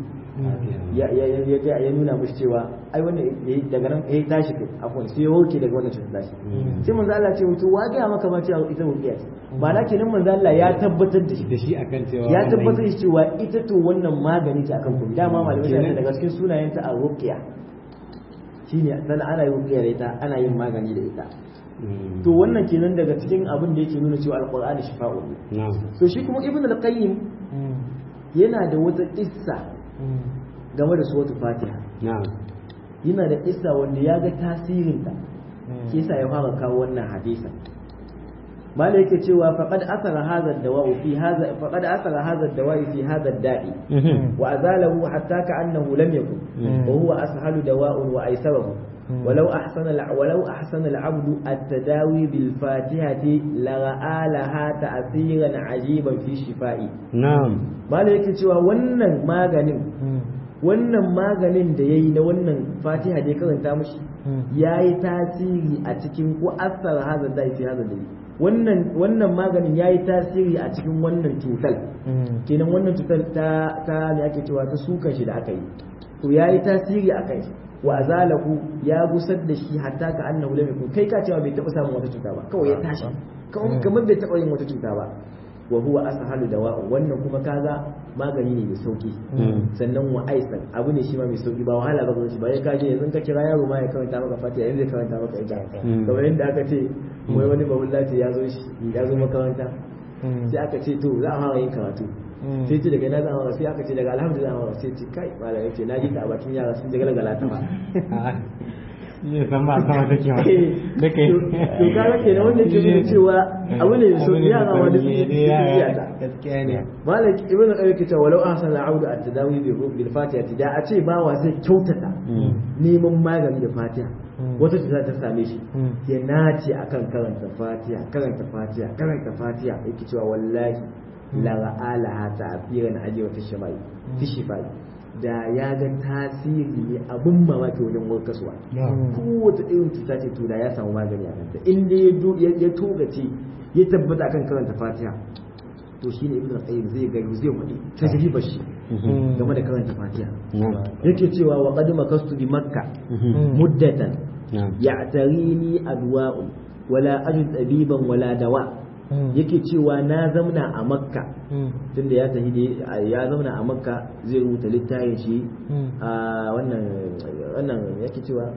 ya nuna mushi cewa ai wannan daga nan ya tashi afwan sai ya warke daga wannan cutar tashi sai manzo Allah ce to wa ga maka ma cewa ita ruqiya ce ba na kenan manzo Allah ya tabbatar da shi da shi akan cewa ya tabbatar da cewa ita to wannan magani ce akan kuma dama malamai sai daga cikin sunayen ta a ruqiya shine dan ana yin ruqiya da ita ana yin magani da ita to wannan kenan daga cikin abin da yake nuna cewa alqur'ani shifa'u na'am to shi kuma ibnu al-qayyim yana da wata kissa game da suwatu fatiha na'am yana da kissa wanda ya ga tasirinta shi yasa ya fara kawo wannan hadisin malai yake cewa faqad asara hadha ad-dawa'u fi hadha faqad asara hadha ad-dawa'i fi hadha ad-da'i wa azalahu hatta ka'annahu lam yakun wa huwa ashalu dawa'un wa aysaruhu ولو أحسن ولو أحسن العبد التداوي بالفاتحة لرأى لها تأثيرا عجيبا في الشفاء na'am ما yake cewa wannan maganin wannan maganin da yayi na wannan fatiha da ya karanta mushi yayi tasiri a cikin ko asar hazan da fi hazan dai wannan wannan maganin yayi tasiri a cikin wannan cutar kenan wannan cutar ta ta me ake cewa ta sukan shi da aka yi to yayi tasiri a kai wa azalahu ya gusar da shi hatta ka annahu lam yakun kai ka cewa bai taba samun wata cuta ba kawai ya tashi kamar bai taba yin wata cuta ba wa huwa ashalu dawa'u wannan kuma kaga magani ne mai sauki sannan wa aisan abu ne shi ma mai sauki ba wahala ba shi ba ya kaje yanzu ka kira yaro ma ya karanta maka fatiha yanzu ya karanta maka ita kamar yadda aka ce wai wani babulla ce ya zo shi ya zo makaranta sai aka ce to za a fara yin karatu sai ce daga na za a fara sai aka ce daga alhamdulillah a fara sai ce kai malam yace na ji ta a bakin yara sun jigala galata ba ne san ba sama take ba da kai to kaga kenan wanda ke nuna cewa abu ne mai sauki yara ma da suke iya ta gaskiya ne malik ibnu qayyim ke cewa walau ahsana al-audu at-tadawi bi bil fatiha da a ce bawa zai kyautata neman magani da fatiha wata cuta ta same shi ya nace akan karanta fatiha karanta fatiha karanta fatiha yake cewa wallahi la ra'ala ta'firan aji wa tashmai tishfai da ya ga tasiri ne abun mamaki wajen warkaswa kowace irin cuta ce to da ya samu magani a kanta in dai ya togace ya tabbata akan karanta fatiha to shine ibn al-qayyim zai ga zai faɗi tajribar shi game da karanta fatiha yake cewa wa qad makastu bi makka muddatan ya'tarini adwa'un wala ajid tabiban wala dawa yake cewa na zamna a makka tunda ya tafi ya zamna a makka zai rubuta littafin shi a wannan wannan yake cewa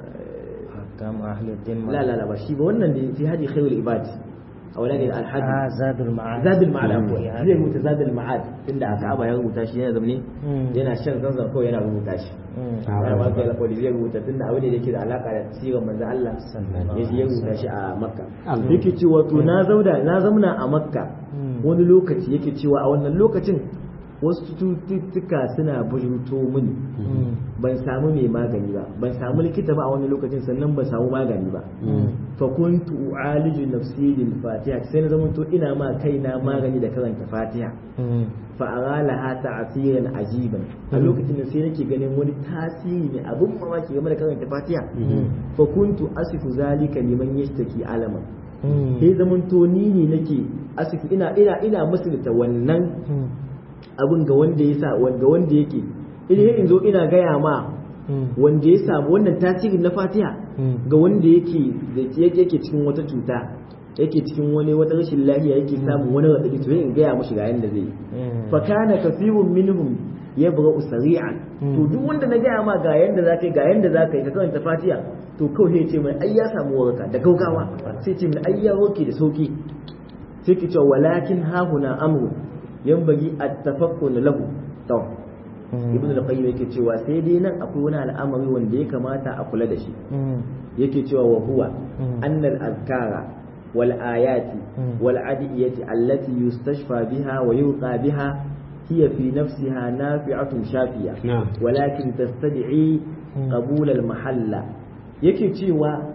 كم أهل الدين la la la ba shi ba wannan da fi hadi khairul ibad a wani ne alhaji آه زاد المعاد zadul ma'ad Mm. akwai zai rubuta zadul ma'ad tunda aka aba ya rubuta shi yana zamne Mm. yana shan zanzan kawai yana rubuta shi Mm. ya ba kai alƙawari zai rubuta tunda abu ne da yake da alaka da sirar manzo Allah ya ya rubuta shi a Makka Allah. yake cewa to na zauna na zauna a Makka Mm. wani lokaci yake cewa a wannan lokacin wasu cututtuka suna bujurto mini Mm. ban samu mai magani ba ban samu likita ba a wani lokacin sannan ban samu magani ba fa kuntu u'aliju nafsi bil fatiha sai na zama to ina ma kaina magani da karanta fatiha Mm. fa aralaha ta'siran ajiban a lokacin da sai nake ganin wani tasiri ne abun mamaki game da karanta fatiha fa kuntu asifu zalika liman yashtaki alaman Mm. sai zaman to ni ne nake asifu ina ina ina musulta wannan Mm. abun ga wanda ya sa wanda wanda yake idan in zo ina gaya ma Mm. wanda ya samu wannan tasirin na fatiha Mm. ga wanda yake da yake cikin wata cuta yake cikin wani wata rashin lafiya yake samun wani radadi to in gaya mushi ga yanda zai yi Mm. fa kana kathirun minhum yabra'u sari'an to duk wanda na gaya ma ga yanda zaka yi ga yanda zaka yi ka karanta fatiha to kawai sai ya ce mai ai ya samu waraka da gaugawa sai ce mai ai ya warke da sauki sai ki cewa walakin hahuna amru yanbaghi at-tafakkun lahu to ibn al-qayyim yake cewa sai dai nan akwai wani al'amari wanda ya kamata a kula da shi yake cewa wa huwa anna al-azkara wal ayati wal adiyati allati yustashfa biha wa yuqa biha هي في نفسها نافعة شافية نعم. ولكن تستدعي قبول المحلة yake cewa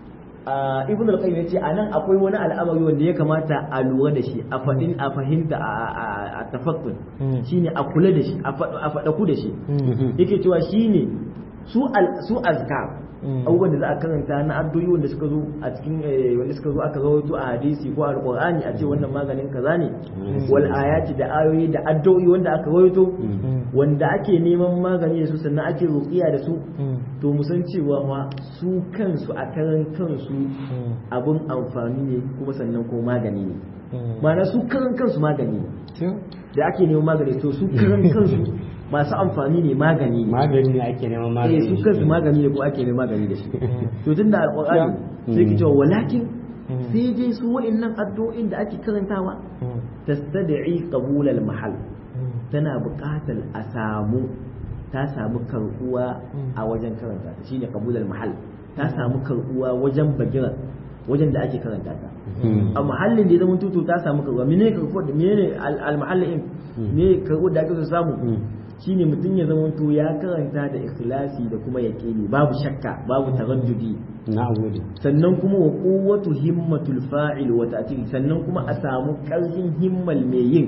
a ibn al-qayyim yace anan akwai wani al'amari wanda ya kamata a lura da shi a fadin a fahimta a tafakkun shine a kula da shi a fada ku da shi yake cewa shine su su azkar abubuwan da za a karanta na addu'o'i wanda suka zo a cikin wanda suka zo aka rawaito a hadisi ko alqur'ani a ce wannan maganin kaza ne wal ayati da ayoyi da addu'o'i wanda aka rawaito wanda ake neman magani da su sannan ake ruqiya da su to mu san cewa ma su kansu a karan kansu abun amfani ne kuma sannan ko magani ne ma'ana su karan kansu magani ne da ake neman magani to su karan kansu masu amfani ne magani ne magani ne ake neman eh magani su kansu magani ne ko ake neman magani da shi to tun da alqur'ani sai ki cewa walakin sai dai su wa'annan addu'o'in da ake karantawa tastad'i qabul al-mahal tana buƙatar a samu ta samu karbuwa a wajen karanta ta shine qabul al-mahal ta samu karbuwa wajen bagira wajen da ake karanta ta a mahallin da ya zama tutu ta samu karbuwa menene karbuwa da menene al-mahallin me karbuwa da ake so samu shine mutum ya zama to ya karanta da ikhlasi da kuma yaqini babu shakka babu taraddudi na gode sannan kuma wa quwwatu himmatul fa'il wa ta'til sannan kuma a samu karfin himmal mai yin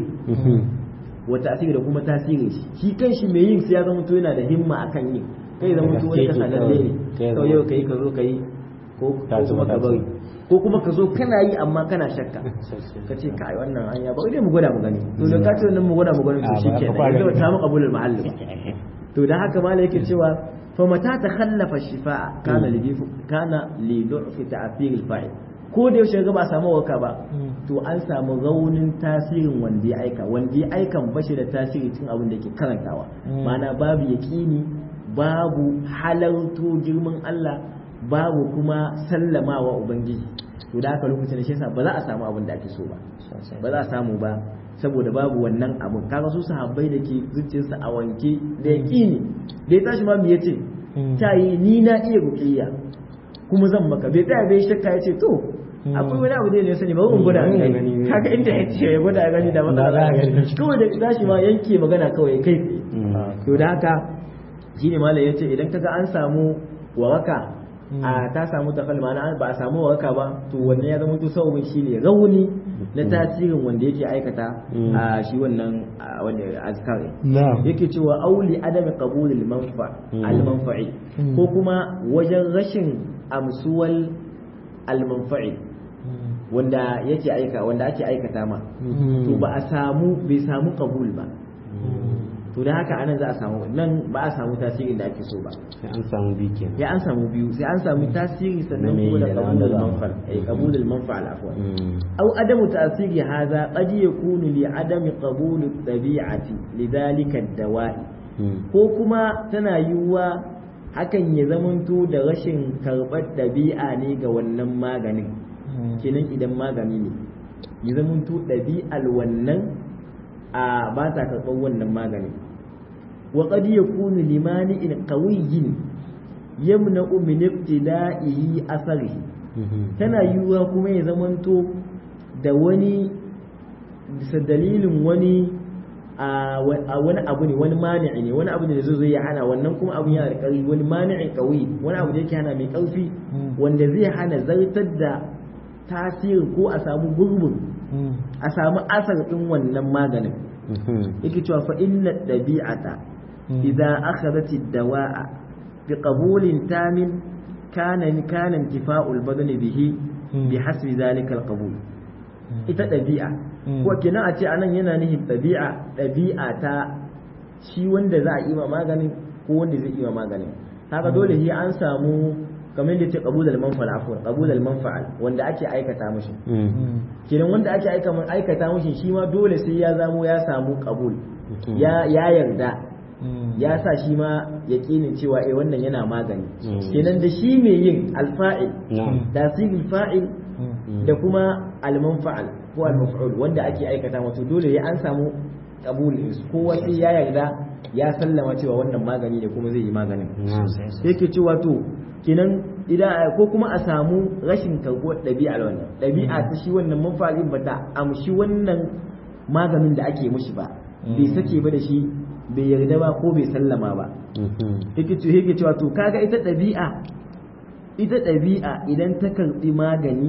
wa ta'til da kuma tasirin shi shi kanshi mai yin sai ya zama to yana da himma akan yin kai zama to wani kasa lalle ne to yau kai ka zo kai ko ko kuma ka bari ko kuma ka zo kana yi amma kana shakka ka ce kai wannan hanya ba dai mu gwada mu gani to da ka ce wannan mu gwada mu gani to Ah, ba- shikenan ba- yanzu ba ta mu qabulul mahalli ba to da haka mala yake cewa fa mata takhallafa shifa'a kana li kana li du'fi ta'thir al-fa'il ko da yaushe ga ba a samu waka ba to an samu raunin tasirin wanda ya aika wanda ya aikan bashi da tasiri cikin abin da ke karantawa ma'ana babu yaqini babu halarto girman Allah babu kuma sallamawa ubangiji to da haka lokacin da shi yasa ba za a samu abin da ake so ba ba za a samu ba saboda babu wannan abun kaga su sahabbai da ke zuciyarsa a wanke da yaqini da ya tashi ma me yace ta yi ni na iya ruqiyya kuma zan maka bai tsaya bai shakka yace to akwai wani abu da ya sani ba mun gwada a gani kaga inda ya ce ya gwada a gani da matsala kawai da tashi ma yanke magana kawai kai tsaye to da haka shine malam yace idan kaga an samu waraka a ta samu tafal ma'ana ba a samu waraka ba to wannan ya zama to sababin shine rauni na tasirin wanda yake aikata a shi wannan a wanda azkar yake cewa auli adami qabulil manfa al manfa'i ko kuma wajen rashin amsuwal al manfa'i wanda yake aika wanda ake aikata ma to ba a samu bai samu qabul ba to da haka anan za a samu nan ba a samu tasirin da ake so ba sai an samu bi kenan ya an samu biyu sai an samu tasiri sannan Na me kuma da da wanda qabulul za a- manfa eh qabulul manfa al afwan Mm. aw adamu ta'siri hadha qad yakunu li adami qabuli tabi'ati lidhalika ad-dawa'i Mm. ko kuma tana yiwuwa hakan ya zamanto da rashin karɓar ɗabi'a ne ga wannan maganin kenan idan magani ne ya zamanto ɗabi'ar wannan a ba ta karɓar wannan maganin wa qad yakunu limani'in qawiyyin yamna'u min ibtida'ihi atharihi Mhm. tana yiwuwa kuma ya zamanto da wani bisa dalilin wani a wa- a wani abu ne wani mani'i ne wani abu ne da zai zo ya hana wannan kuma abu yana da ƙarfi wani mani'in ƙauyi wani abu da yake hana mai ƙarfi wanda zai hana zartar da tasiri ko a samu gurbin a samu asar ɗin wannan maganin Mhm. yake cewa fa inna dabi'ata idza akhadhat ad-dawa'a bi qabulin tamin kana kana intifa'ul badani bihi bi hasbi zalika al-qabul ita dabi'a ko kenan a ce anan yana nihin dabi'a dabi'a ta shi wanda za a yi ma maganin ko wanda zai yi ma maganin haka dole shi an samu kamar da ce qabulul manfa'al afwan qabulul manfa'al wanda ake aikata mishi Mm. kenan wanda ake aika aikata mishi shi ma dole sai ya zamo ya samu qabul Mhm. ya ya yarda ya sa shi ma yaƙinin cewa eh wannan yana magani kenan da shi mai yin alfa'il tasirul fa'il da kuma almanfa'al ko almaf'ul wanda ake aikata wato dole ya an samu qabul kowa sai ya yarda ya sallama cewa wannan magani ne kuma zai yi maganin yake cewa to kenan idan ko kuma a samu rashin karɓuwar ɗabi'ar wannan ɗabi'a ta shi wannan manfa'alin ba ta amshi wannan maganin da ake mushi ba bai sake ba da shi bai yarda ba ko bai sallama ba yake cewa to kaga ita ɗabi'a ita ɗabi'a idan ta karɓi magani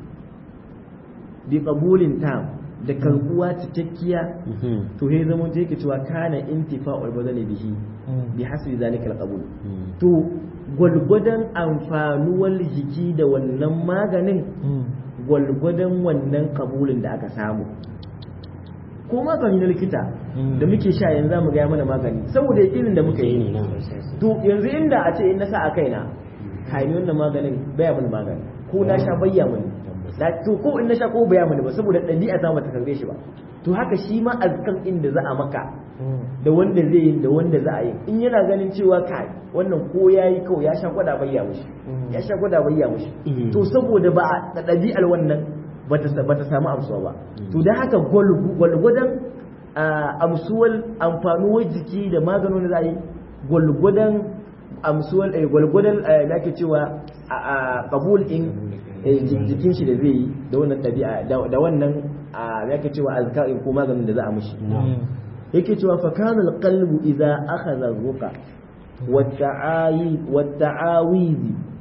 bi qabulin tam da karbuwa cikakkiya to he zama ta yake cewa kana intifa'ul badani bihi bi hasbi zalika alqabul to gwalgwadon amfanuwar jiki da wannan maganin gwalgwadon wannan kabulin da aka samu ko magani na likita da muke sha yanzu za mu gaya mana magani saboda irin da muka yi ne to yanzu inda a ce in na sa a kaina kayi wannan maganin baya mana magani ko na sha bayya mani da to ko in na sha ko baya mani ba saboda ɗabi'a ta bata karbe shi ba to haka shi ma azkan inda za a maka da wanda zai yi da wanda za a yi in yana ganin cewa kai wannan ko ya yi kawai ya sha gwada bayya mushi ya sha gwada bayya mushi to saboda ba a ɗabi'ar wannan bata samu amsuwa ba to da haka gwalgwadon amsuwar amfanuwar jiki da maganin za a yi gwalgwadon amsuwar gwalgwadon da ake cewa a kabul in jikin shi da zai yi da wannan ɗabi'a da wannan a yake cewa azkarin ko maganin da za a mishi yake cewa fa kana alqalbu idza akhadha ruqa والتعاويذ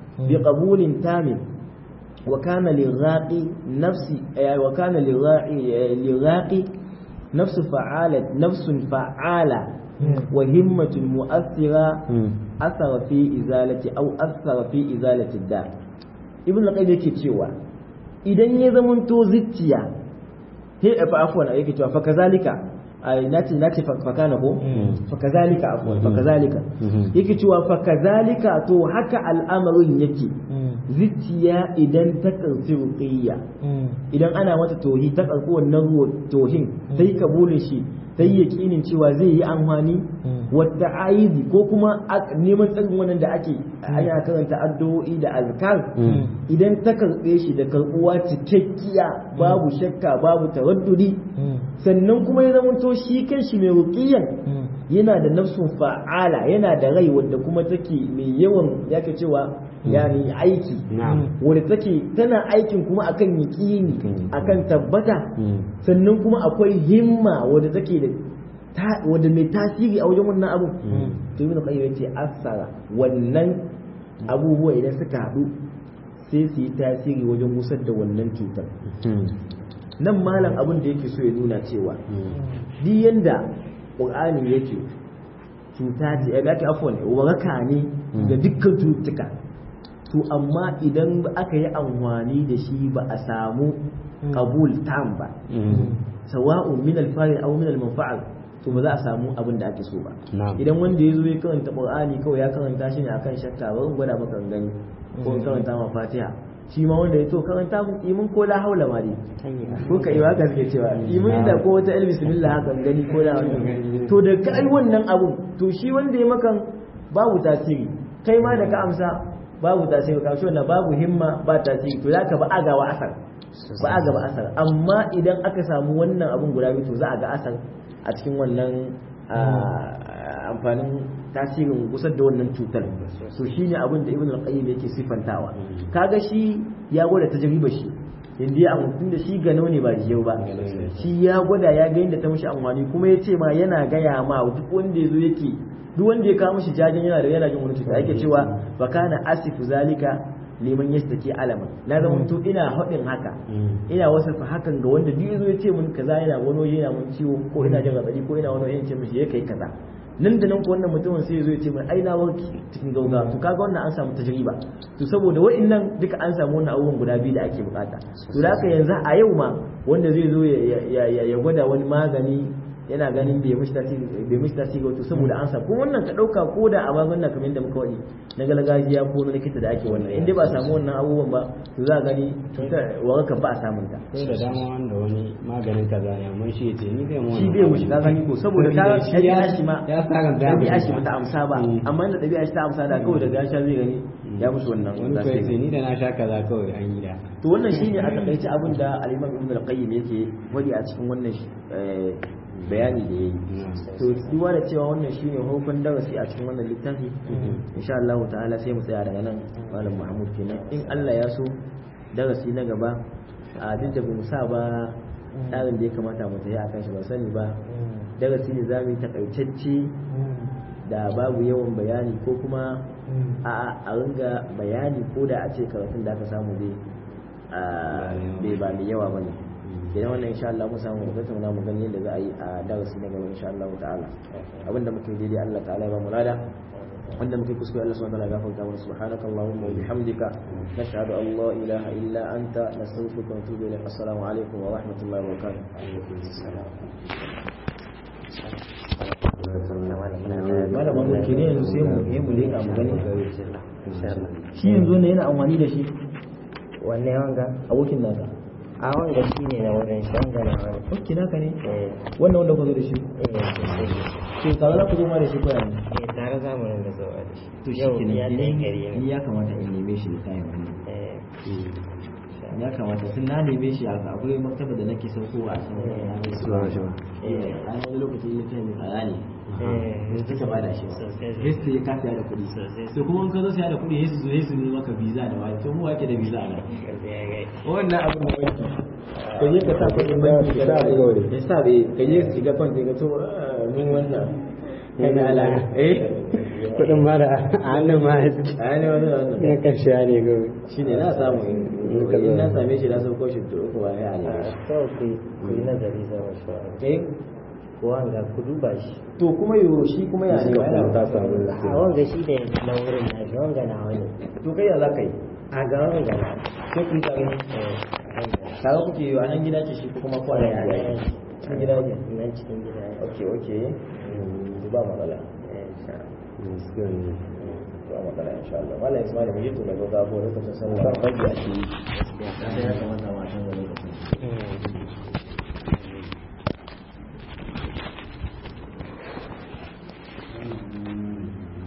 بقبول تام وكان للراقي نفس وكان للراقي للراقي نفس فعالة نفس فعالة وهمة مؤثرة أثر في إزالة أو أثر في إزالة الداء ibn al-qayyim yake cewa idan ya zamanto zuciya he fa afwan yake cewa fa kazalika ai nace nace fa kana ko fa kazalika afwan fa kazalika yake cewa fa kazalika to haka al'amarin yake zuciya idan ta karfi ruqiyya idan ana mata tohi ta karfi wannan tohin sai kabulin shi sai yaƙinin cewa zai yi amfani wadda aizi ko kuma neman tsarin wannan da ake ana karanta addu'o'i da azkar idan ta karɓe shi da karɓuwa cikakkiya babu shakka babu taraddudi sannan kuma ya zamanto shi kan shi mai ruqiyan yana da nafsun fa'ala yana da rai wadda kuma take mai yawan yake cewa yani aiki wadda take tana aikin kuma akan yaƙini akan tabbata sannan kuma akwai himma wadda take da wadda mai tasiri a wajen wannan abu to ibn qayyim yace asara wannan abubuwa idan suka haɗu sai su yi tasiri wajen gusar da wannan cutar nan malam abin da yake so ya nuna cewa duk yanda qur'ani yake cuta ce ya ake afwan waraka ne ga dukkan cututtuka to amma idan aka yi amfani da shi ba a samu qabul tam ba sawa'un min al-fa'il aw min al-manfa'al to ba za a samu abin da ake so ba idan wanda ya zo ya karanta qur'ani kawai ya karanta shi ne akan shakka ba gwada maka gani ko karanta ma fatiha shi ma wanda ya to karanta mu imin ko la haula ma dai ko ka iwa ka suke cewa imin da ko wata el bismillah haka gani ko da wannan to da kai wannan abu to shi wanda ya makan babu tasiri kai ma da ka amsa babu tasiri ka shi wannan babu himma ba tasiri to zaka ba agawa asar ba a gaba asar amma idan aka samu wannan abun guda biyu to za a ga asar a cikin wannan amfanin tasirin kusa da wannan cutar so shine abin da ibn al-qayyim yake sifantawa kaga shi ya gwada tajriba shi inda ya amfani da shi gano ne ba jiyau ba shi ya gwada ya ga yadda ta mishi amfani kuma ya ce ma yana gaya ma duk wanda ya zo yake duk wanda ya kawo mishi jajin yana da yana jin wani cuta yake cewa fa kana asifu zalika liman yastaki alaman na zama to ina haɗin haka ina wasu fa hakan ga wanda duk yazo ya ce mun kaza yana wani waje yana mun ciwo ko ina jin raɗaɗi ko ina wani waje ya ce mishi ya kai kaza nan da nan ko wannan mutumin sai yazo ya ce mai ai na warki cikin gauga to kaga wannan an samu tajriba to saboda wa'annan duka an samu wannan abubuwan guda biyu da ake bukata to da haka yanzu a yau ma wanda zai zo ya gwada wani magani yana ganin bai mishi tasiri bai mishi tasiri wato saboda an sa ko wannan ka dauka ko da a magunguna kamar yadda muka wani na gargajiya ko na likita da ake wannan in dai ba a samu wannan abubuwan ba to za a gani waraka ba a samun ta sai da dama wanda wani maganin kaza ne amma shi yace ni zai mu shi bai mushi ka gani ko saboda ta ɗabi'a shi ma ya saka da ɗabi'a shi bata amsa ba amma da ɗabi'a shi ta amsa da kawai daga ya sha zai gani ya mushi wannan wani ko yace tasiri ni da na sha kaza kawai an yi da to wannan shine a takaice abin da al-Imam Ibn al-Qayyim yake wadi a cikin wannan eh, bayani da yayi to duba da cewa wannan shine hukun darasi a cikin wannan littafi insha Allah ta'ala sai mu tsaya daga nan malam Muhammad kenan in Allah ya so darasi na gaba a duk da bamu sa ba tsarin da ya kamata mu tafi akan shi ban sani ba darasi ne zamu yi takaitacce da babu yawan bayani ko kuma a a ringa bayani ko da a ce karatun da aka samu dai a bai ba mai yawa bane idan wannan insha Allah mu samu mu tattauna mu gani yadda za a yi a darasi na gaba insha Allah ta'ala abinda muke daidai Allah ta'ala ya ba mu lada wanda muke kuskure Allah subhanahu wa ta'ala ya gafarta mana subhanaka allahumma wa bihamdika nashhadu an la ilaha illa anta nastaghfiruka wa natubu ilayk assalamu alaikum wa rahmatullahi wa barakatuh malama mu ke ne yanzu sai mu yi mu leka mu gani shi yanzu ne yana amfani da shi wanne wanga abokin nasa a wanga shi ne na wurin shi wanga na wani ok naka ne eh wannan wanda ku zo da shi eh sosai to kaga za ku zo ma da shi ko yanzu eh tare za mu ringa zuwa da shi to shi yau kenan ya ɗaya gari ni ne ya kamata in neme shi da kayan wannan eh ya kamata sun na neme shi a akwai maktaba da nake saukowa a cikin wannan na mai Zuwa shi ba. eh an wani lokaci ne kai mai tsada ne eh sai ka bada shi sosai Yesu ya ka siya da kuɗi Sosai. to kuma in ka zo siya da kuɗi Yesu zo Yesu ne maka visa da wani to mu wake da visa a nan ya gai wannan abu ne ka je ka sa kuɗin banki ka sa ya sa bai ka je su shiga kwan ka to ah, mun wannan kai na alaka eh kudin ma da a hannun ma ya suke a ne wannan wannan na karshe ne gobe shi ne na samu in in na same shi na sauko shi to uku ba ya ne kawai ku yi- ku yi nazari zama shi wa eh ko wanga ku duba shi to kuma yo shi kuma ya ne ba yana ta samu a wanga shi da na wurin na shi wanga na wani to kai ya za ka yi a ga wanga na sai ku yi tare eh wanga kaga kuke yi a nan gida ce shi ko kuma ko a nan gida ne cikin gida ne nan cikin gida ne ok ok ba matsala eh insha Allah. gaskiya ne ba matsala insha Allah wala ismail mu yi to daga gabo lokacin sallah ba fage a shi ya kamata ma san lokacin Mm.